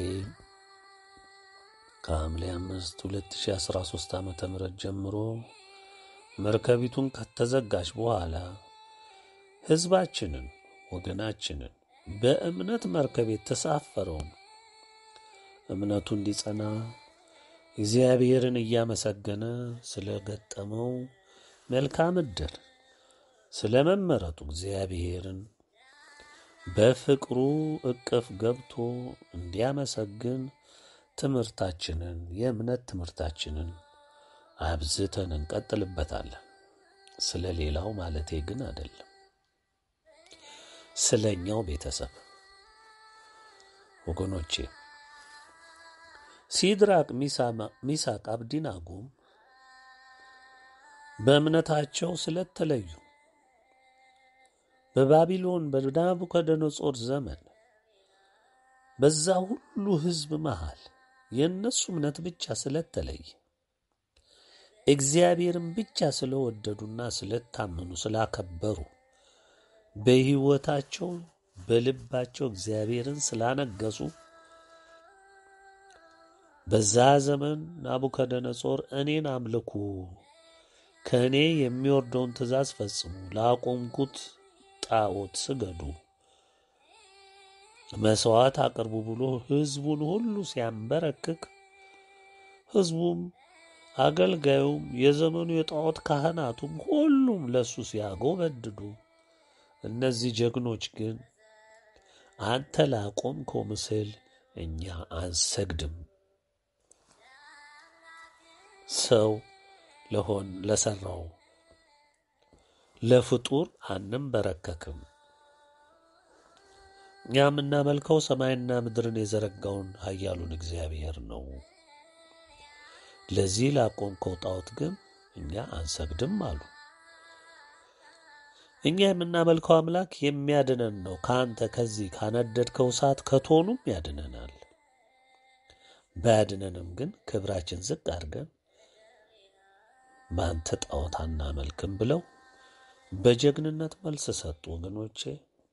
ከሐምሌ አምስት 2013 ዓ ም ጀምሮ መርከቢቱን ከተዘጋች በኋላ ሕዝባችንን ወገናችንን በእምነት መርከብ የተሳፈረውን እምነቱ እንዲጸና እግዚአብሔርን እያመሰገነ ስለ ገጠመው መልካም ዕድል ስለ መመረጡ እግዚአብሔርን በፍቅሩ እቅፍ ገብቶ እንዲያመሰግን ትምህርታችንን የእምነት ትምህርታችንን አብዝተን እንቀጥልበታለን። ስለ ሌላው ማለቴ ግን አይደለም፣ ስለ እኛው ቤተሰብ ወገኖቼ ሲድራቅ ሚሳቅ አብዲናጎም በእምነታቸው ስለተለዩ በባቢሎን በናቡከደነጾር ዘመን በዛ ሁሉ ሕዝብ መሃል የእነሱ እምነት ብቻ ስለተለየ እግዚአብሔርን ብቻ ስለወደዱና ስለታመኑ ስላከበሩ በሕይወታቸው በልባቸው እግዚአብሔርን ስላነገሱ በዛ ዘመን ናቡከደነጾር እኔን አምልኩ፣ ከእኔ የሚወርደውን ትእዛዝ ፈጽሙ፣ ላቆምኩት ጣዖት ስገዱ፣ መሥዋዕት አቅርቡ ብሎ ሕዝቡን ሁሉ ሲያንበረክክ ሕዝቡም አገልጋዩም የዘመኑ የጣዖት ካህናቱም ሁሉም ለእሱ ሲያጎበድዱ፣ እነዚህ ጀግኖች ግን አንተ ላቆምከው ምስል እኛ አንሰግድም ሰው ለሆን ለሰራው ለፍጡር አንንበረከክም። እኛ የምናመልከው ሰማይና ምድርን የዘረጋውን ኃያሉን እግዚአብሔር ነው። ለዚህ ላቆምከው ጣዖት ግን እኛ አንሰግድም አሉ። እኛ የምናመልከው አምላክ የሚያድነን ነው። ከአንተ ከዚህ ካነደድከው እሳት ከቶኑም ያድነናል። ባያድነንም ግን ክብራችን ዝቅ አድርገን በአንተ ጣዖት አናመልክም ብለው በጀግንነት መልስ ሰጡ። ወገኖቼ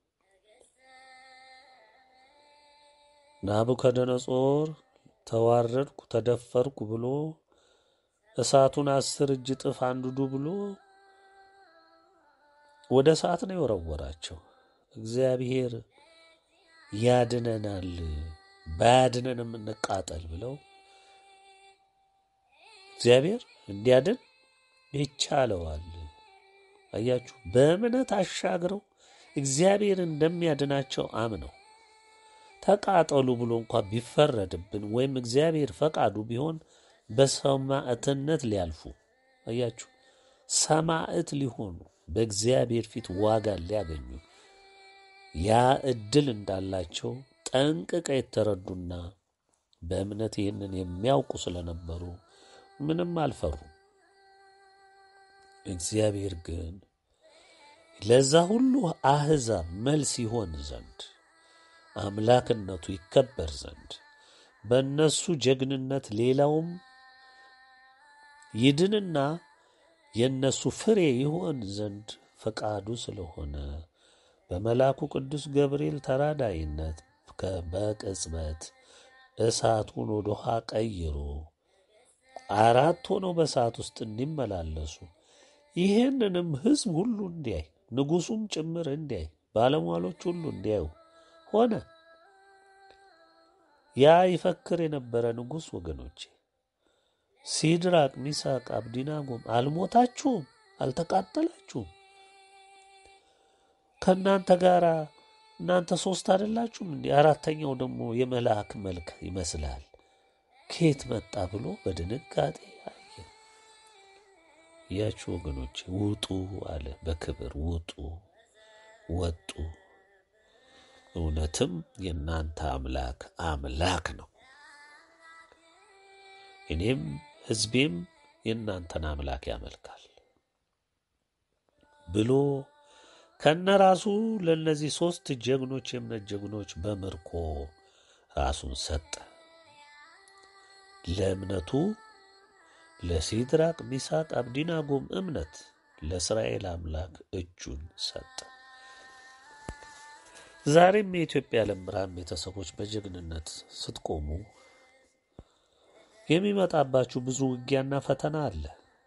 ናቡከደነጾር ተዋረድኩ፣ ተደፈርኩ ብሎ እሳቱን አስር እጅ ጥፍ አንድዱ ብሎ ወደ እሳት ነው የወረወራቸው። እግዚአብሔር ያድነናል፣ ባያድነንም እንቃጠል ብለው እግዚአብሔር እንዲያድን ይቻለዋል። አያችሁ፣ በእምነት አሻግረው እግዚአብሔር እንደሚያድናቸው አምነው ተቃጠሉ ብሎ እንኳ ቢፈረድብን ወይም እግዚአብሔር ፈቃዱ ቢሆን በሰማዕትነት ሊያልፉ አያችሁ፣ ሰማዕት ሊሆኑ በእግዚአብሔር ፊት ዋጋ ሊያገኙ ያ እድል እንዳላቸው ጠንቅቀ የተረዱና በእምነት ይህንን የሚያውቁ ስለነበሩ ምንም አልፈሩም። እግዚአብሔር ግን ለዛ ሁሉ አሕዛብ መልስ ይሆን ዘንድ አምላክነቱ ይከበር ዘንድ በእነሱ ጀግንነት ሌላውም ይድንና የእነሱ ፍሬ ይሆን ዘንድ ፈቃዱ ስለሆነ በመልአኩ ቅዱስ ገብርኤል ተራዳይነት በቅጽበት እሳቱን ወደ ውሃ ቀይሮ አራት ሆነው በእሳት ውስጥ እንዲመላለሱ ይህንንም ሕዝብ ሁሉ እንዲያይ ንጉሡም ጭምር እንዲያይ ባለሟሎች ሁሉ እንዲያዩ ሆነ። ያ ይፈክር የነበረ ንጉሥ ወገኖቼ ሲድራቅ፣ ሚሳቅ፣ አብዲናጎም አልሞታችሁም? አልተቃጠላችሁም? ከእናንተ ጋር እናንተ ሶስት አይደላችሁም? እንዲህ አራተኛው ደግሞ የመልአክ መልክ ይመስላል ከየት መጣ ብሎ በድንጋጤ አየ። ያችሁ ወገኖቼ ውጡ አለ በክብር ውጡ። ወጡ። እውነትም የእናንተ አምላክ አምላክ ነው፣ እኔም ሕዝቤም የእናንተን አምላክ ያመልካል ብሎ ከነራሱ ለእነዚህ ሦስት ጀግኖች የእምነት ጀግኖች በምርኮ ራሱን ሰጠ። ለእምነቱ ለሲድራቅ ሚሳቅ አብዲናጎም እምነት ለእስራኤል አምላክ እጁን ሰጠ። ዛሬም የኢትዮጵያ የዓለም ብርሃን ቤተሰቦች በጀግንነት ስትቆሙ የሚመጣባችሁ ብዙ ውጊያና ፈተና አለ።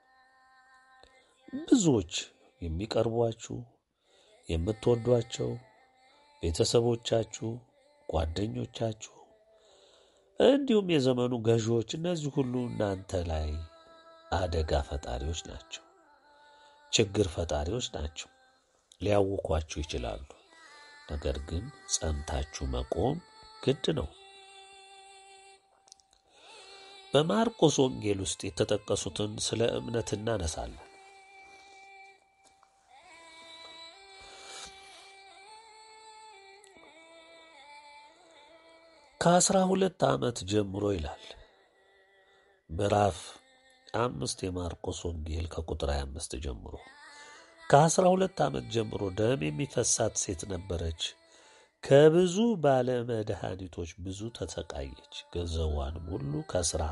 ብዙዎች የሚቀርቧችሁ የምትወዷቸው ቤተሰቦቻችሁ፣ ጓደኞቻችሁ እንዲሁም የዘመኑ ገዢዎች እነዚህ ሁሉ እናንተ ላይ አደጋ ፈጣሪዎች ናቸው፣ ችግር ፈጣሪዎች ናቸው። ሊያውኳችሁ ይችላሉ። ነገር ግን ጸንታችሁ መቆም ግድ ነው። በማርቆስ ወንጌል ውስጥ የተጠቀሱትን ስለ እምነት እናነሳለን። ከአስራ ሁለት ዓመት ጀምሮ ይላል ምዕራፍ አምስት የማርቆስ ወንጌል ከቁጥር 25 ጀምሮ ከአስራ ሁለት ዓመት ጀምሮ ደም የሚፈሳት ሴት ነበረች። ከብዙ ባለ መድኃኒቶች ብዙ ተሰቃየች። ገንዘቧንም ሁሉ ከስራ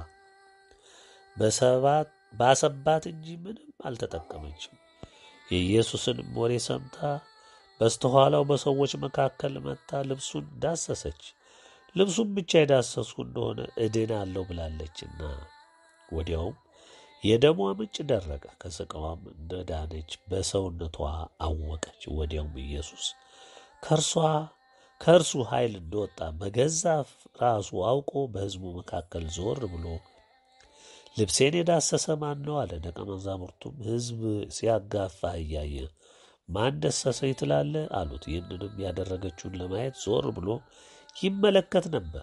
ባሰባት እንጂ ምንም አልተጠቀመችም። የኢየሱስንም ወሬ ሰምታ በስተኋላው በሰዎች መካከል መጥታ ልብሱን ዳሰሰች። ልብሱን ብቻ የዳሰስኩ እንደሆነ እድናለሁ ብላለችና ወዲያውም የደሟ ምንጭ ደረቀ። ከስቃዋም እንደዳነች በሰውነቷ አወቀች። ወዲያውም ኢየሱስ ከእርሷ ከእርሱ ኃይል እንደወጣ በገዛ ራሱ አውቆ በሕዝቡ መካከል ዞር ብሎ ልብሴን የዳሰሰ ማን ነው አለ። ደቀ መዛሙርቱም ሕዝብ ሲያጋፋ እያየ ማን ደሰሰኝ ትላለህ አሉት። ይህንንም ያደረገችውን ለማየት ዞር ብሎ ይመለከት ነበር።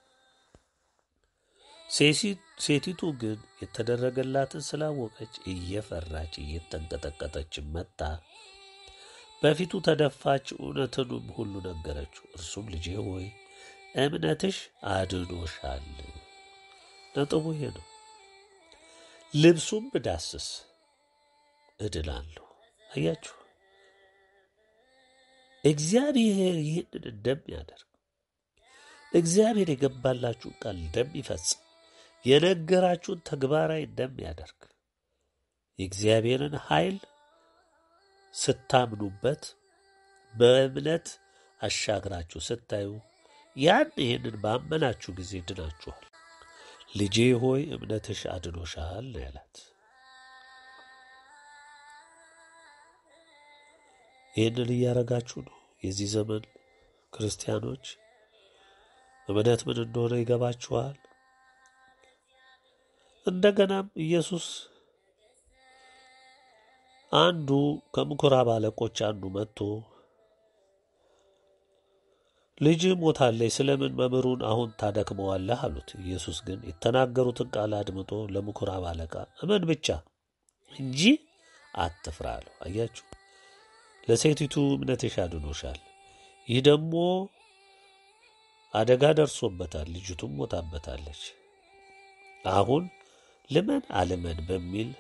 ሴቲቱ ግን የተደረገላትን ስላወቀች እየፈራች እየተንቀጠቀጠች መጣ፣ በፊቱ ተደፋች፣ እውነትንም ሁሉ ነገረችው። እርሱም ልጄ ሆይ እምነትሽ አድኖሻል። ነጥቡ ይሄ ነው። ልብሱም ብዳስስ እድናለሁ። አያችሁ፣ እግዚአብሔር ይህንን እንደሚያደርግ እግዚአብሔር የገባላችሁን ቃል እንደሚፈጽም የነገራችሁን ተግባራዊ እንደሚያደርግ የእግዚአብሔርን ኃይል ስታምኑበት በእምነት አሻግራችሁ ስታዩ ያን ይህንን ባመናችሁ ጊዜ ድናችኋል። ልጄ ሆይ እምነትሽ አድኖሻል ነው ያላት። ይህንን እያረጋችሁ ነው። የዚህ ዘመን ክርስቲያኖች እምነት ምን እንደሆነ ይገባችኋል። እንደገናም ኢየሱስ አንዱ ከምኩራብ አለቆች አንዱ መጥቶ ልጅ ሞታለች፣ ስለምን መምህሩን አሁን ታደክመዋለህ? አሉት። ኢየሱስ ግን የተናገሩትን ቃል አድምጦ ለምኩራብ አለቃ እመን ብቻ እንጂ አትፍራ አለው። አያችሁ፣ ለሴቲቱ እምነትሽ አድኖሻል። ይህ ደግሞ አደጋ ደርሶበታል፣ ልጅቱም ሞታበታለች። አሁን ልመን አልመን በሚል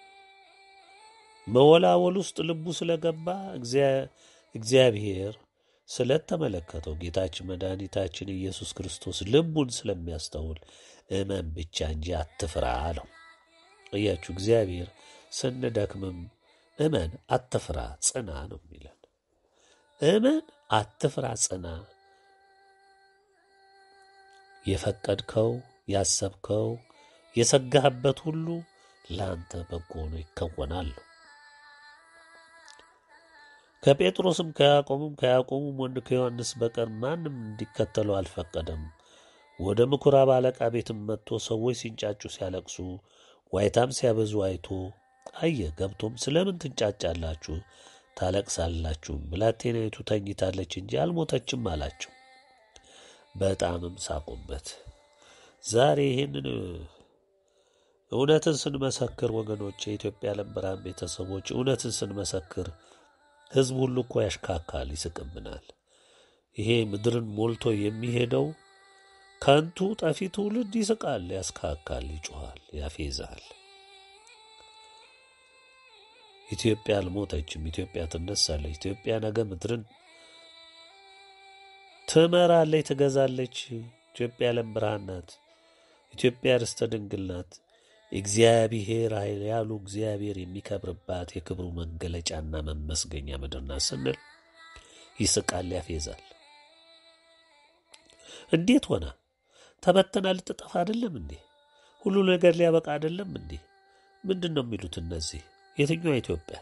መወላወል ውስጥ ልቡ ስለገባ እግዚአብሔር ስለተመለከተው ጌታችን መድኃኒታችን ኢየሱስ ክርስቶስ ልቡን ስለሚያስተውል እመን ብቻ እንጂ አትፍራ አለው። እያችሁ እግዚአብሔር ስንደክምም እመን አትፍራ ጽና ነው የሚለን። እመን አትፍራ ጽና። የፈቀድከው ያሰብከው የሰጋህበት ሁሉ ለአንተ በጎ ሆኖ ይከወናል። ከጴጥሮስም ከያዕቆብም ከያዕቆብም ወንድ ከዮሐንስ በቀር ማንም እንዲከተለው አልፈቀደም። ወደ ምኩራብ አለቃ ቤትም መጥቶ ሰዎች ሲንጫጩ ሲያለቅሱ ዋይታም ሲያበዙ አይቶ አየ። ገብቶም ስለምን ትንጫጫላችሁ ታለቅሳላችሁ? ብላቴናይቱ ተኝታለች እንጂ አልሞተችም አላቸው። በጣምም ሳቁበት። ዛሬ ይህንን እውነትን ስንመሰክር ወገኖች፣ የኢትዮጵያ ዓለም ብርሃን ቤተሰቦች እውነትን ስንመሰክር ሕዝብ ሁሉ እኮ ያሽካካል፣ ይስቅብናል። ይሄ ምድርን ሞልቶ የሚሄደው ከንቱ ጠፊ ትውልድ ይስቃል፣ ያስካካል፣ ይጮኋል፣ ያፌዛል። ኢትዮጵያ አልሞተችም። ኢትዮጵያ ትነሳለች። ኢትዮጵያ ነገ ምድርን ትመራለች፣ ትገዛለች። ኢትዮጵያ ዓለም ብርሃን ናት። ኢትዮጵያ ርስተ ድንግል ናት። እግዚአብሔር ኃይል ያሉ እግዚአብሔር የሚከብርባት የክብሩ መገለጫና መመስገኛ ምድር ናት ስንል ይስቃል፣ ያፌዛል። እንዴት ሆና ተበተና ልትጠፋ አይደለም እንዴ? ሁሉ ነገር ሊያበቃ አይደለም እንዴ? ምንድን ነው የሚሉት እነዚህ? የትኛዋ ኢትዮጵያ?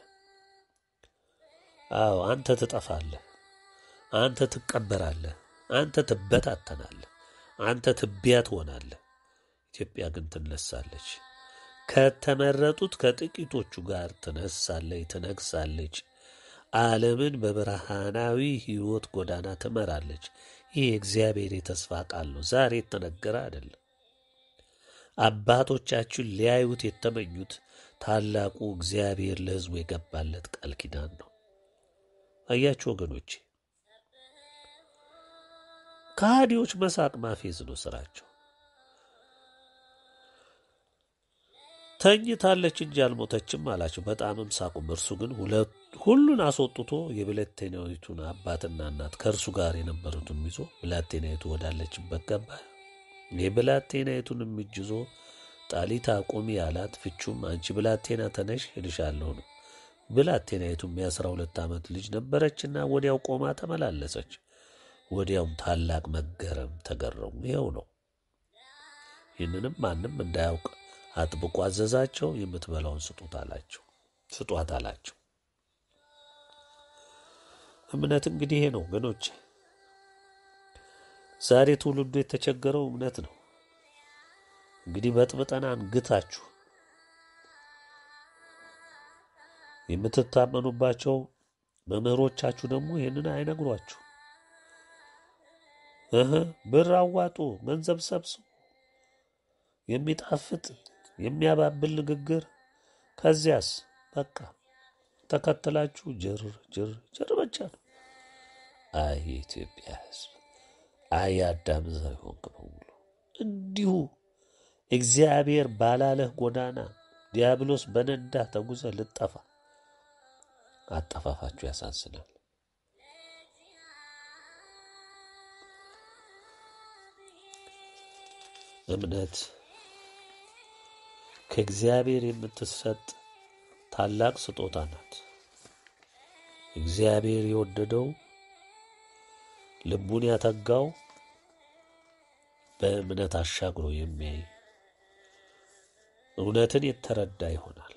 አዎ አንተ ትጠፋለህ፣ አንተ ትቀበራለህ፣ አንተ ትበታተናለህ፣ አንተ ትቢያ ትሆናለህ። ኢትዮጵያ ግን ትነሳለች። ከተመረጡት ከጥቂቶቹ ጋር ትነሳለች፣ ትነግሳለች። ዓለምን በብርሃናዊ ሕይወት ጎዳና ትመራለች። ይህ የእግዚአብሔር የተስፋ ቃል ነው። ዛሬ የተነገረ አይደለም። አባቶቻችን ሊያዩት የተመኙት ታላቁ እግዚአብሔር ለሕዝቡ የገባለት ቃል ኪዳን ነው። አያችሁ ወገኖቼ፣ ከሃዲዎች መሳቅ ማፌዝ ነው ስራቸው። ተኝታለች እንጂ አልሞተችም አላቸው። በጣምም ሳቁም። እርሱ ግን ሁሉን አስወጥቶ የብላቴናይቱን አባትና እናት ከእርሱ ጋር የነበሩትን ይዞ ብላቴናይቱ ወዳለችበት ገባ። የብላቴናይቱንም እጅ ይዞ ጣሊታ ቁሚ አላት። ፍቹም አንቺ ብላቴና ተነሽ እልሻለሁ ነው። ብላቴናይቱም የአስራ ሁለት ዓመት ልጅ ነበረችና ወዲያው ቆማ ተመላለሰች። ወዲያውም ታላቅ መገረም ተገረሙ። ይኸው ነው። ይህንንም ማንም እንዳያውቅ አጥብቆ አዘዛቸው። የምትበላውን ስጡት አላቸው ስጧት አላቸው። እምነት እንግዲህ ይሄ ነው ወገኖቼ። ዛሬ ትውልዱ የተቸገረው እምነት ነው። እንግዲህ በጥብጠን አንግታችሁ የምትታመኑባቸው መምህሮቻችሁ ደግሞ ይህንን አይነግሯችሁ። እህ ብር አዋጡ፣ ገንዘብ ሰብስቡ፣ የሚጣፍጥ የሚያባብል ንግግር፣ ከዚያስ በቃ ተከትላችሁ ጅር ጅር ጅር ብቻ ነው። አይ የኢትዮጵያ ሕዝብ አይ አዳም ዘር ሆንክ በሙሉ እንዲሁ እግዚአብሔር ባላለህ ጎዳና ዲያብሎስ በነዳ ተጉዘ ልጠፋ አጠፋፋችሁ ያሳዝናል። እምነት ከእግዚአብሔር የምትሰጥ ታላቅ ስጦታ ናት። እግዚአብሔር የወደደው ልቡን ያተጋው በእምነት አሻግሮ የሚያይ እውነትን የተረዳ ይሆናል።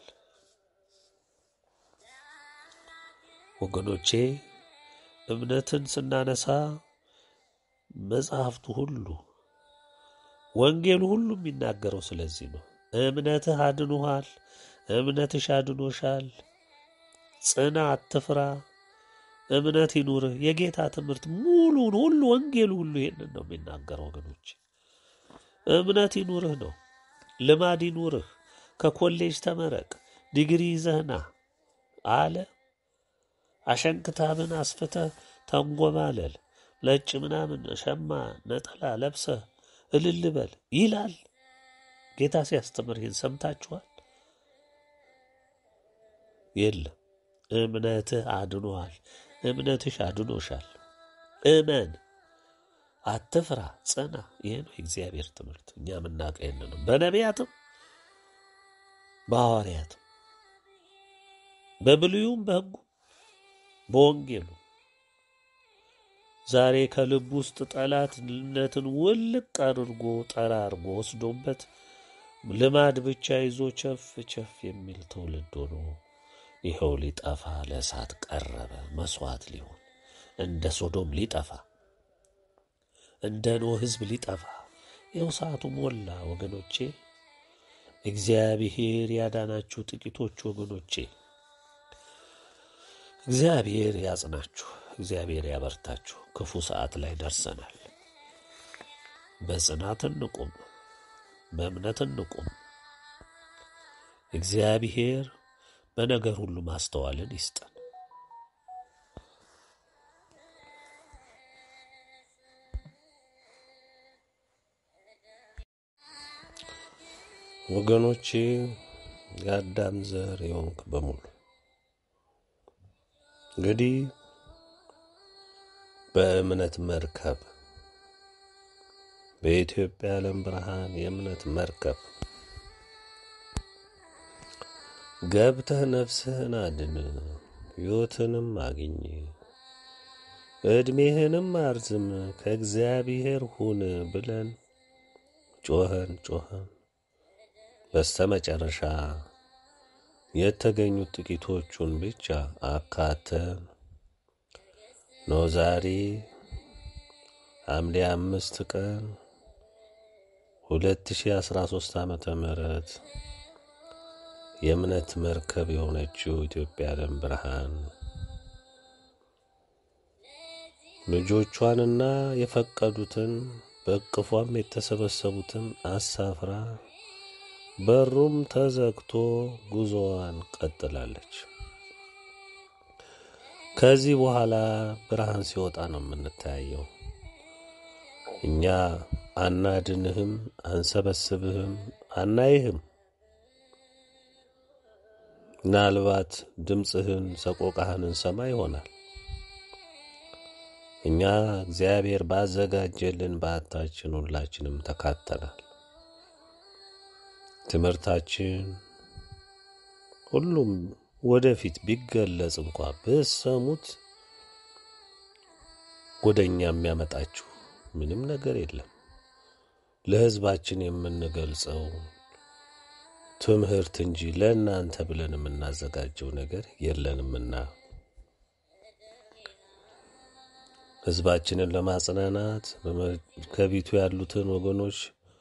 ወገኖቼ እምነትን ስናነሳ መጽሐፍቱ ሁሉ ወንጌሉ ሁሉ የሚናገረው ስለዚህ ነው። እምነትህ አድኖሃል፣ እምነትሽ አድኖሻል፣ ጽና፣ አትፍራ፣ እምነት ይኑርህ። የጌታ ትምህርት ሙሉን ሁሉ ወንጌሉ ሁሉ ይሄንን ነው የሚናገረው ወገኖች። እምነት ይኑርህ ነው። ልማድ ይኑርህ። ከኮሌጅ ተመረቅ፣ ዲግሪ ይዘህና አለ። አሸንክታብን አስፍተህ ተንጎማለል፣ ነጭ ምናምን ሸማ ነጠላ ለብሰህ እልል በል ይላል ጌታ ሲያስተምር። ይህን ሰምታችኋል? የለም። እምነትህ አድኖሃል፣ እምነትሽ አድኖሻል። እመን፣ አትፍራ፣ ጽና። ይህ ነው የእግዚአብሔር ትምህርት። እኛ የምናውቀው ይህን ነው። በነቢያትም በሐዋርያትም በብሉዩም በሕጉ በወንጌሉ ዛሬ ከልብ ውስጥ ጠላትነትን ውልቅ አድርጎ ጠራርጎ ወስዶበት ልማድ ብቻ ይዞ ቸፍ ቸፍ የሚል ትውልድ ሆኖ ይኸው ሊጠፋ ለእሳት ቀረበ። መስዋዕት ሊሆን እንደ ሶዶም ሊጠፋ እንደ ኖህ ሕዝብ ሊጠፋ ይኸው ሰዓቱ ሞላ ወገኖቼ። እግዚአብሔር ያዳናችሁ ጥቂቶች ወገኖቼ፣ እግዚአብሔር ያጽናችሁ፣ እግዚአብሔር ያበርታችሁ። ክፉ ሰዓት ላይ ደርሰናል። በጽናት እንቁም፣ በእምነት እንቁም። እግዚአብሔር በነገር ሁሉ ማስተዋልን ይስጠን። ወገኖቼ የአዳም ዘር የሆንክ በሙሉ እንግዲህ በእምነት መርከብ በኢትዮጵያ ዓለም ብርሃን የእምነት መርከብ ገብተህ ነፍስህን አድን፣ ሕይወትንም አግኝ፣ ዕድሜህንም አርዝም፣ ከእግዚአብሔር ሁን ብለን ጮኸን ጮኸን በስተ መጨረሻ የተገኙት ጥቂቶቹን ብቻ አካተን ነው ዛሬ ሐምሌ አምስት ቀን ሁለት ሺ አስራ ሶስት ዓመተ ምህረት የእምነት መርከብ የሆነችው ኢትዮጵያ ዓለም ብርሃን ልጆቿንና የፈቀዱትን በእቅፏም የተሰበሰቡትን አሳፍራ በሩም ተዘግቶ ጉዞዋን ቀጥላለች። ከዚህ በኋላ ብርሃን ሲወጣ ነው የምንተያየው። እኛ አናድንህም፣ አንሰበስብህም፣ አናይህም። ምናልባት ድምፅህን ሰቆቃህን እንሰማ ይሆናል። እኛ እግዚአብሔር ባዘጋጀልን በዓታችን ሁላችንም ተካተናል። ትምህርታችን ሁሉም ወደፊት ቢገለጽ እንኳ ብሰሙት ወደ እኛ የሚያመጣችሁ ምንም ነገር የለም። ለሕዝባችን የምንገልጸው ትምህርት እንጂ ለእናንተ ብለን የምናዘጋጀው ነገር የለንምና ሕዝባችንን ለማጽናናት ከቢቱ ያሉትን ወገኖች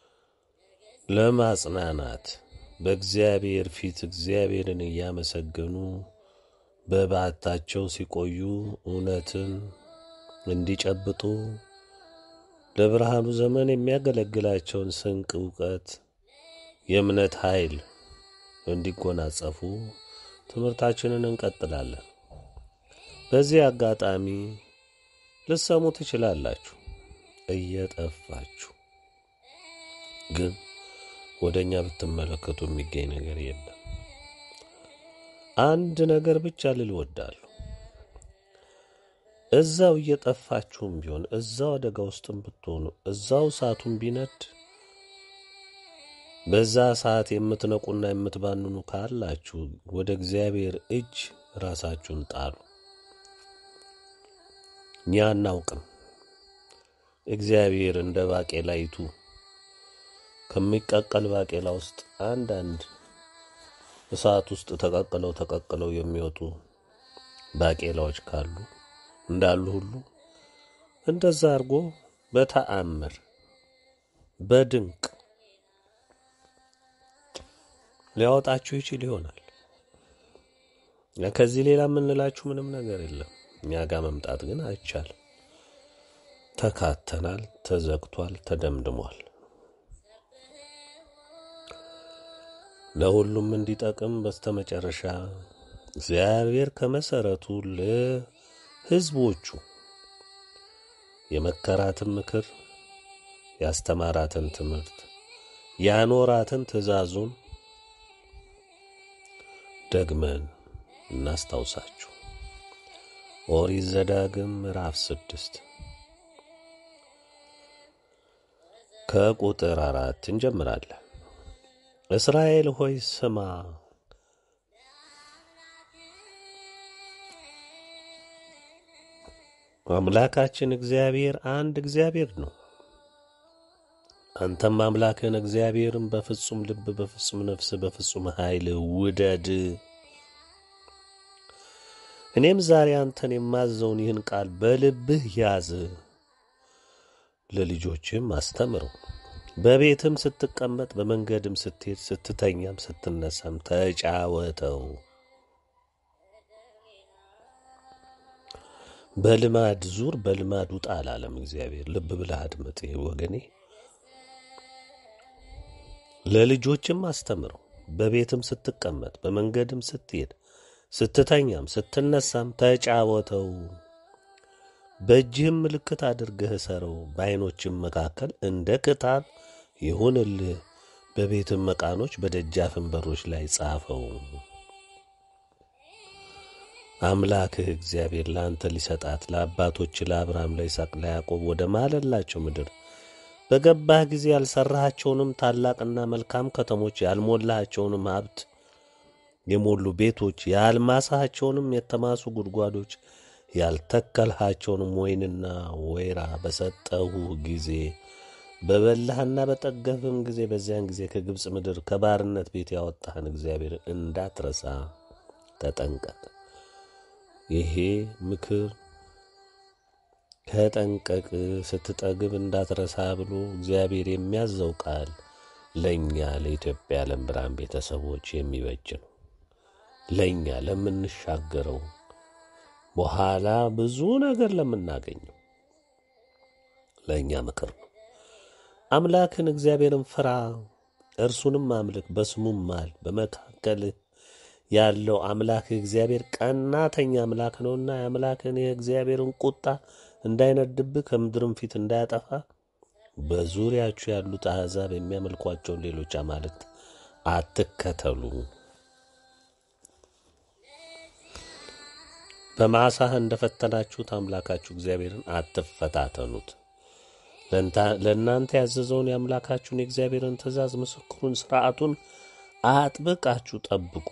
ለማጽናናት በእግዚአብሔር ፊት እግዚአብሔርን እያመሰገኑ በበዓታቸው ሲቆዩ እውነትን እንዲጨብጡ ለብርሃኑ ዘመን የሚያገለግላቸውን ስንቅ፣ እውቀት፣ የእምነት ኃይል እንዲጎናጸፉ ትምህርታችንን እንቀጥላለን። በዚህ አጋጣሚ ልሰሙ ትችላላችሁ እየጠፋችሁ ግን ወደ እኛ ብትመለከቱ የሚገኝ ነገር የለም። አንድ ነገር ብቻ ልል እወዳለሁ። እዛው እየጠፋችሁም ቢሆን እዛው አደጋ ውስጥም ብትሆኑ እዛው እሳቱን ቢነድ በዛ ሰዓት የምትነቁና የምትባንኑ ካላችሁ ወደ እግዚአብሔር እጅ ራሳችሁን ጣሉ። እኛ አናውቅም። እግዚአብሔር እንደ ባቄላይቱ ከሚቀቀል ባቄላ ውስጥ አንዳንድ እሳት ውስጥ ተቀቅለው ተቀቅለው የሚወጡ ባቄላዎች ካሉ እንዳሉ ሁሉ እንደዛ አድርጎ በተአምር በድንቅ ሊያወጣችሁ ይችል ይሆናል። ከዚህ ሌላ የምንላችሁ ምንም ነገር የለም። እኛ ጋር መምጣት ግን አይቻልም። ተካተናል፣ ተዘግቷል፣ ተደምድሟል። ለሁሉም እንዲጠቅም በስተመጨረሻ እግዚአብሔር ከመሰረቱ ለሕዝቦቹ የመከራትን ምክር፣ ያስተማራትን ትምህርት፣ ያኖራትን ትእዛዙን ደግመን እናስታውሳችሁ። ኦሪት ዘዳግም ምዕራፍ ስድስት ከቁጥር አራት እንጀምራለን። እስራኤል ሆይ ስማ፣ አምላካችን እግዚአብሔር አንድ እግዚአብሔር ነው። አንተም አምላክህን እግዚአብሔርን በፍጹም ልብ፣ በፍጹም ነፍስ፣ በፍጹም ኃይል ውደድ። እኔም ዛሬ አንተን የማዘውን ይህን ቃል በልብህ ያዝ፣ ለልጆችህም አስተምረው በቤትም ስትቀመጥ በመንገድም ስትሄድ ስትተኛም ስትነሳም ተጫወተው። በልማድ ዙር በልማድ ውጣ አላለም እግዚአብሔር። ልብ ብለህ አድምጥ ይህ ወገኔ። ለልጆችም አስተምረው። በቤትም ስትቀመጥ በመንገድም ስትሄድ ስትተኛም ስትነሳም ተጫወተው። በእጅህም ምልክት አድርገህ እሰረው። በዓይኖችም መካከል እንደ ክታብ ይሁንልህ። በቤትም መቃኖች በደጃፍም በሮች ላይ ጻፈው። አምላክህ እግዚአብሔር ለአንተ ሊሰጣት ለአባቶች ለአብርሃም፣ ለይስሐቅ፣ ለያዕቆብ ወደ ማለላቸው ምድር በገባህ ጊዜ ያልሠራሃቸውንም ታላቅና መልካም ከተሞች ያልሞላሃቸውንም ሀብት የሞሉ ቤቶች ያልማሳሃቸውንም የተማሱ ጉድጓዶች ያልተከልሃቸውንም ወይንና ወይራ በሰጠሁ ጊዜ በበላህና በጠገብህም ጊዜ በዚያን ጊዜ ከግብፅ ምድር ከባርነት ቤት ያወጣህን እግዚአብሔር እንዳትረሳ ተጠንቀቅ። ይሄ ምክር ከጠንቀቅ ስትጠግብ እንዳትረሳ ብሎ እግዚአብሔር የሚያዘው ቃል ለእኛ ለኢትዮጵያ ዓለም ብርሃን ቤተሰቦች የሚበጅ ነው። ለእኛ ለምንሻገረው በኋላ ብዙ ነገር ለምናገኘው ለእኛ ምክር ነው። አምላክን እግዚአብሔርን ፍራ፣ እርሱንም አምልክ፣ በስሙም ማል። በመካከልህ ያለው አምላክ እግዚአብሔር ቀናተኛ አምላክ ነውና የአምላክን የእግዚአብሔርን ቁጣ እንዳይነድብህ ከምድርም ፊት እንዳያጠፋ በዙሪያችሁ ያሉት አሕዛብ የሚያመልኳቸውን ሌሎች አማልክት አትከተሉ። በማሳህ እንደፈተናችሁት አምላካችሁ እግዚአብሔርን አትፈታተኑት። ለእናንተ ያዘዘውን የአምላካችሁን የእግዚአብሔርን ትእዛዝ፣ ምስክሩን፣ ሥርዓቱን አጥብቃችሁ ጠብቁ።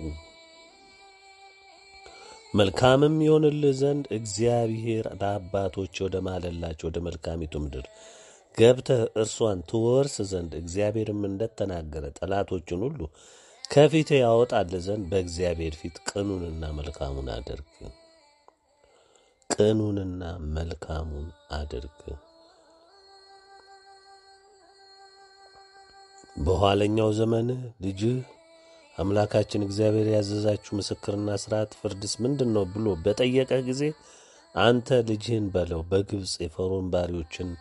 መልካምም ይሆንልህ ዘንድ እግዚአብሔር ለአባቶች ወደ ማለላቸው ወደ መልካሚቱ ምድር ገብተህ እርሷን ትወርስ ዘንድ እግዚአብሔርም እንደተናገረ ጠላቶችን ሁሉ ከፊት ያወጣልህ ዘንድ በእግዚአብሔር ፊት ቅኑንና መልካሙን አድርግ። ቅኑንና መልካሙን አድርግ። በኋለኛው ዘመን ልጅህ አምላካችን እግዚአብሔር ያዘዛችሁ ምስክርና ሥርዓት ፍርድስ ምንድን ነው ብሎ በጠየቀ ጊዜ አንተ ልጅህን በለው በግብፅ የፈርዖን ባሪዎችን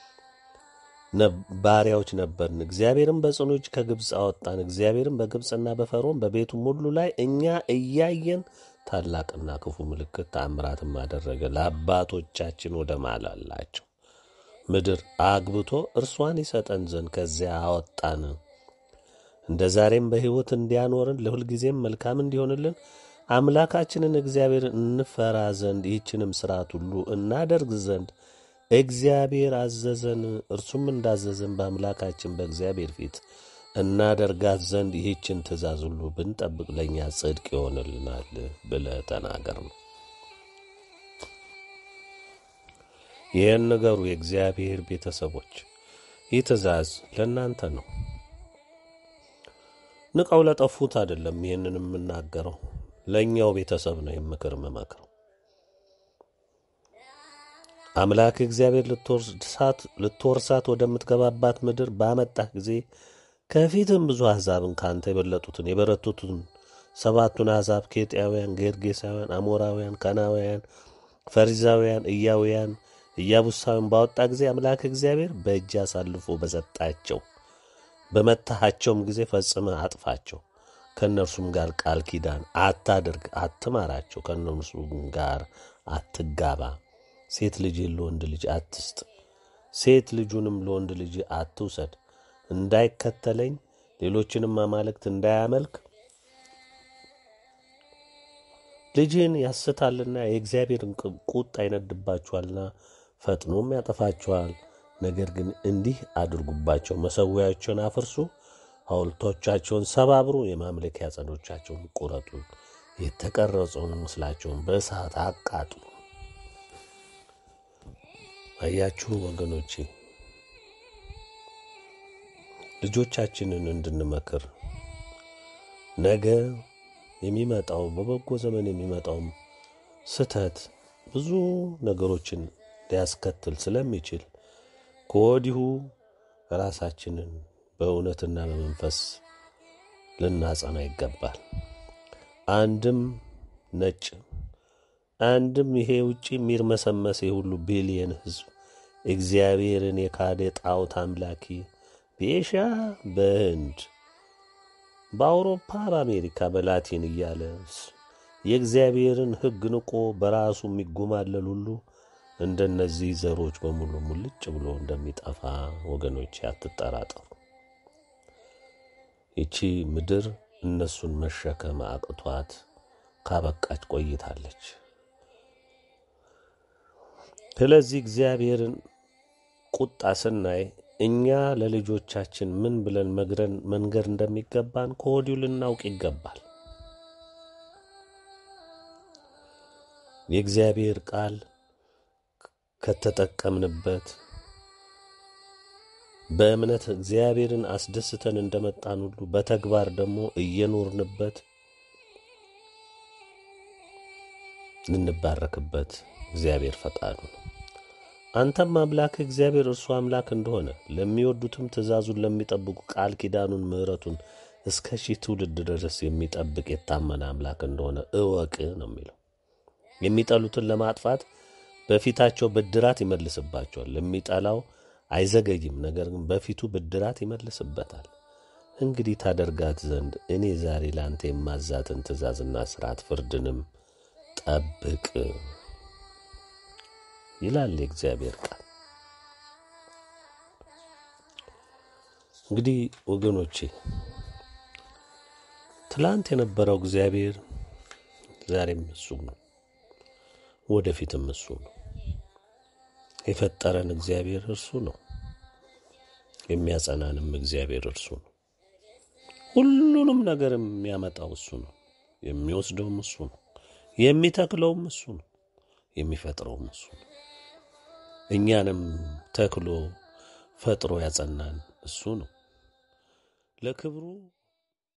ባሪያዎች ነበርን። እግዚአብሔርም በጽኑ እጅ ከግብፅ አወጣን። እግዚአብሔርም በግብፅና በፈርዖን በቤቱም ሁሉ ላይ እኛ እያየን ታላቅና ክፉ ምልክት ተአምራትም አደረገ። ለአባቶቻችን ወደ ማላላቸው ምድር አግብቶ እርሷን ይሰጠን ዘንድ ከዚያ አወጣን። እንደ ዛሬም በሕይወት እንዲያኖርን ለሁልጊዜም መልካም እንዲሆንልን አምላካችንን እግዚአብሔር እንፈራ ዘንድ ይህችንም ሥርዓት ሁሉ እናደርግ ዘንድ እግዚአብሔር አዘዘን። እርሱም እንዳዘዘን በአምላካችን በእግዚአብሔር ፊት እናደርጋት ዘንድ ይህችን ትእዛዝ ሁሉ ብንጠብቅ ለእኛ ጽድቅ ይሆንልናል ብለህ ተናገር ነው። ይህን ነገሩ የእግዚአብሔር ቤተሰቦች፣ ይህ ትእዛዝ ለእናንተ ነው። ንቀው ለጠፉት አይደለም። ይህንን የምናገረው ለእኛው ቤተሰብ ነው። የምክር መመክረው አምላክ እግዚአብሔር ልትወርሳት ወደምትገባባት ምድር ባመጣህ ጊዜ ከፊትም ብዙ አሕዛብን ከአንተ የበለጡትን የበረቱትን ሰባቱን አሕዛብ ኬጢያውያን፣ ጌርጌሳውያን፣ አሞራውያን፣ ከናውያን፣ ፈሪዛውያን፣ እያውያን፣ ኢያቡሳውያን ባወጣ ጊዜ አምላክ እግዚአብሔር በእጅ አሳልፎ በሰጣቸው በመታሃቸውም ጊዜ ፈጽመህ አጥፋቸው። ከእነርሱም ጋር ቃል ኪዳን አታድርግ፣ አትማራቸው። ከእነርሱም ጋር አትጋባ። ሴት ልጅን ለወንድ ልጅ አትስጥ፣ ሴት ልጁንም ለወንድ ልጅ አትውሰድ። እንዳይከተለኝ ሌሎችንም አማልክት እንዳያመልክ ልጅህን ያስታልና የእግዚአብሔርን ቁጣ ይነድባችኋልና ፈጥኖም ያጠፋችኋል። ነገር ግን እንዲህ አድርጉባቸው፣ መሠዊያዎችን አፍርሱ፣ ሐውልቶቻቸውን ሰባብሩ፣ የማምለኪያ ዐፀዶቻቸውን ቁረጡ፣ የተቀረጸውን ምስላቸውን በእሳት አቃጥሉ። አያችሁ ወገኖቼ፣ ልጆቻችንን እንድንመክር ነገ የሚመጣው በበጎ ዘመን የሚመጣውም ስህተት ብዙ ነገሮችን ሊያስከትል ስለሚችል ከወዲሁ ራሳችንን በእውነትና በመንፈስ ልናጸና ይገባል። አንድም ነጭ አንድም ይሄ ውጪ የሚርመሰመስ የሁሉ ቢሊየን ሕዝብ እግዚአብሔርን የካደ ጣዖት አምላኪ በኤሽያ፣ በህንድ፣ በአውሮፓ፣ በአሜሪካ፣ በላቲን እያለ የእግዚአብሔርን ሕግ ንቆ በራሱ የሚጎማለል ሁሉ እንደነዚህ ዘሮች በሙሉ ሙልጭ ብሎ እንደሚጠፋ ወገኖች አትጠራጠሩ። ይቺ ምድር እነሱን መሸከም አቅቷት ካበቃች ቆይታለች። ስለዚህ እግዚአብሔርን ቁጣ ስናይ እኛ ለልጆቻችን ምን ብለን መግረን መንገር እንደሚገባን ከወዲሁ ልናውቅ ይገባል። የእግዚአብሔር ቃል ከተጠቀምንበት በእምነት እግዚአብሔርን አስደስተን እንደመጣን ሁሉ በተግባር ደግሞ እየኖርንበት ልንባረክበት እግዚአብሔር ፈቃዱ ነው። አንተም አምላክ እግዚአብሔር እርሱ አምላክ እንደሆነ ለሚወዱትም ትእዛዙን ለሚጠብቁ ቃል ኪዳኑን ምሕረቱን እስከ ሺህ ትውልድ ድረስ የሚጠብቅ የታመነ አምላክ እንደሆነ እወቅ ነው የሚለው። የሚጠሉትን ለማጥፋት በፊታቸው ብድራት ይመልስባቸዋል። ለሚጠላው አይዘገይም፣ ነገር ግን በፊቱ ብድራት ይመልስበታል። እንግዲህ ታደርጋት ዘንድ እኔ ዛሬ ለአንተ የማዛትን ትእዛዝና ስርዓት ፍርድንም ጠብቅ ይላል የእግዚአብሔር ቃል። እንግዲህ ወገኖቼ ትላንት የነበረው እግዚአብሔር ዛሬም እሱ ነው፣ ወደፊትም እሱ ነው። የፈጠረን እግዚአብሔር እርሱ ነው። የሚያጸናንም እግዚአብሔር እርሱ ነው። ሁሉንም ነገር የሚያመጣው እሱ ነው። የሚወስደውም እሱ ነው። የሚተክለውም እሱ ነው። የሚፈጥረውም እሱ ነው። እኛንም ተክሎ ፈጥሮ ያጸናን እሱ ነው። ለክብሩ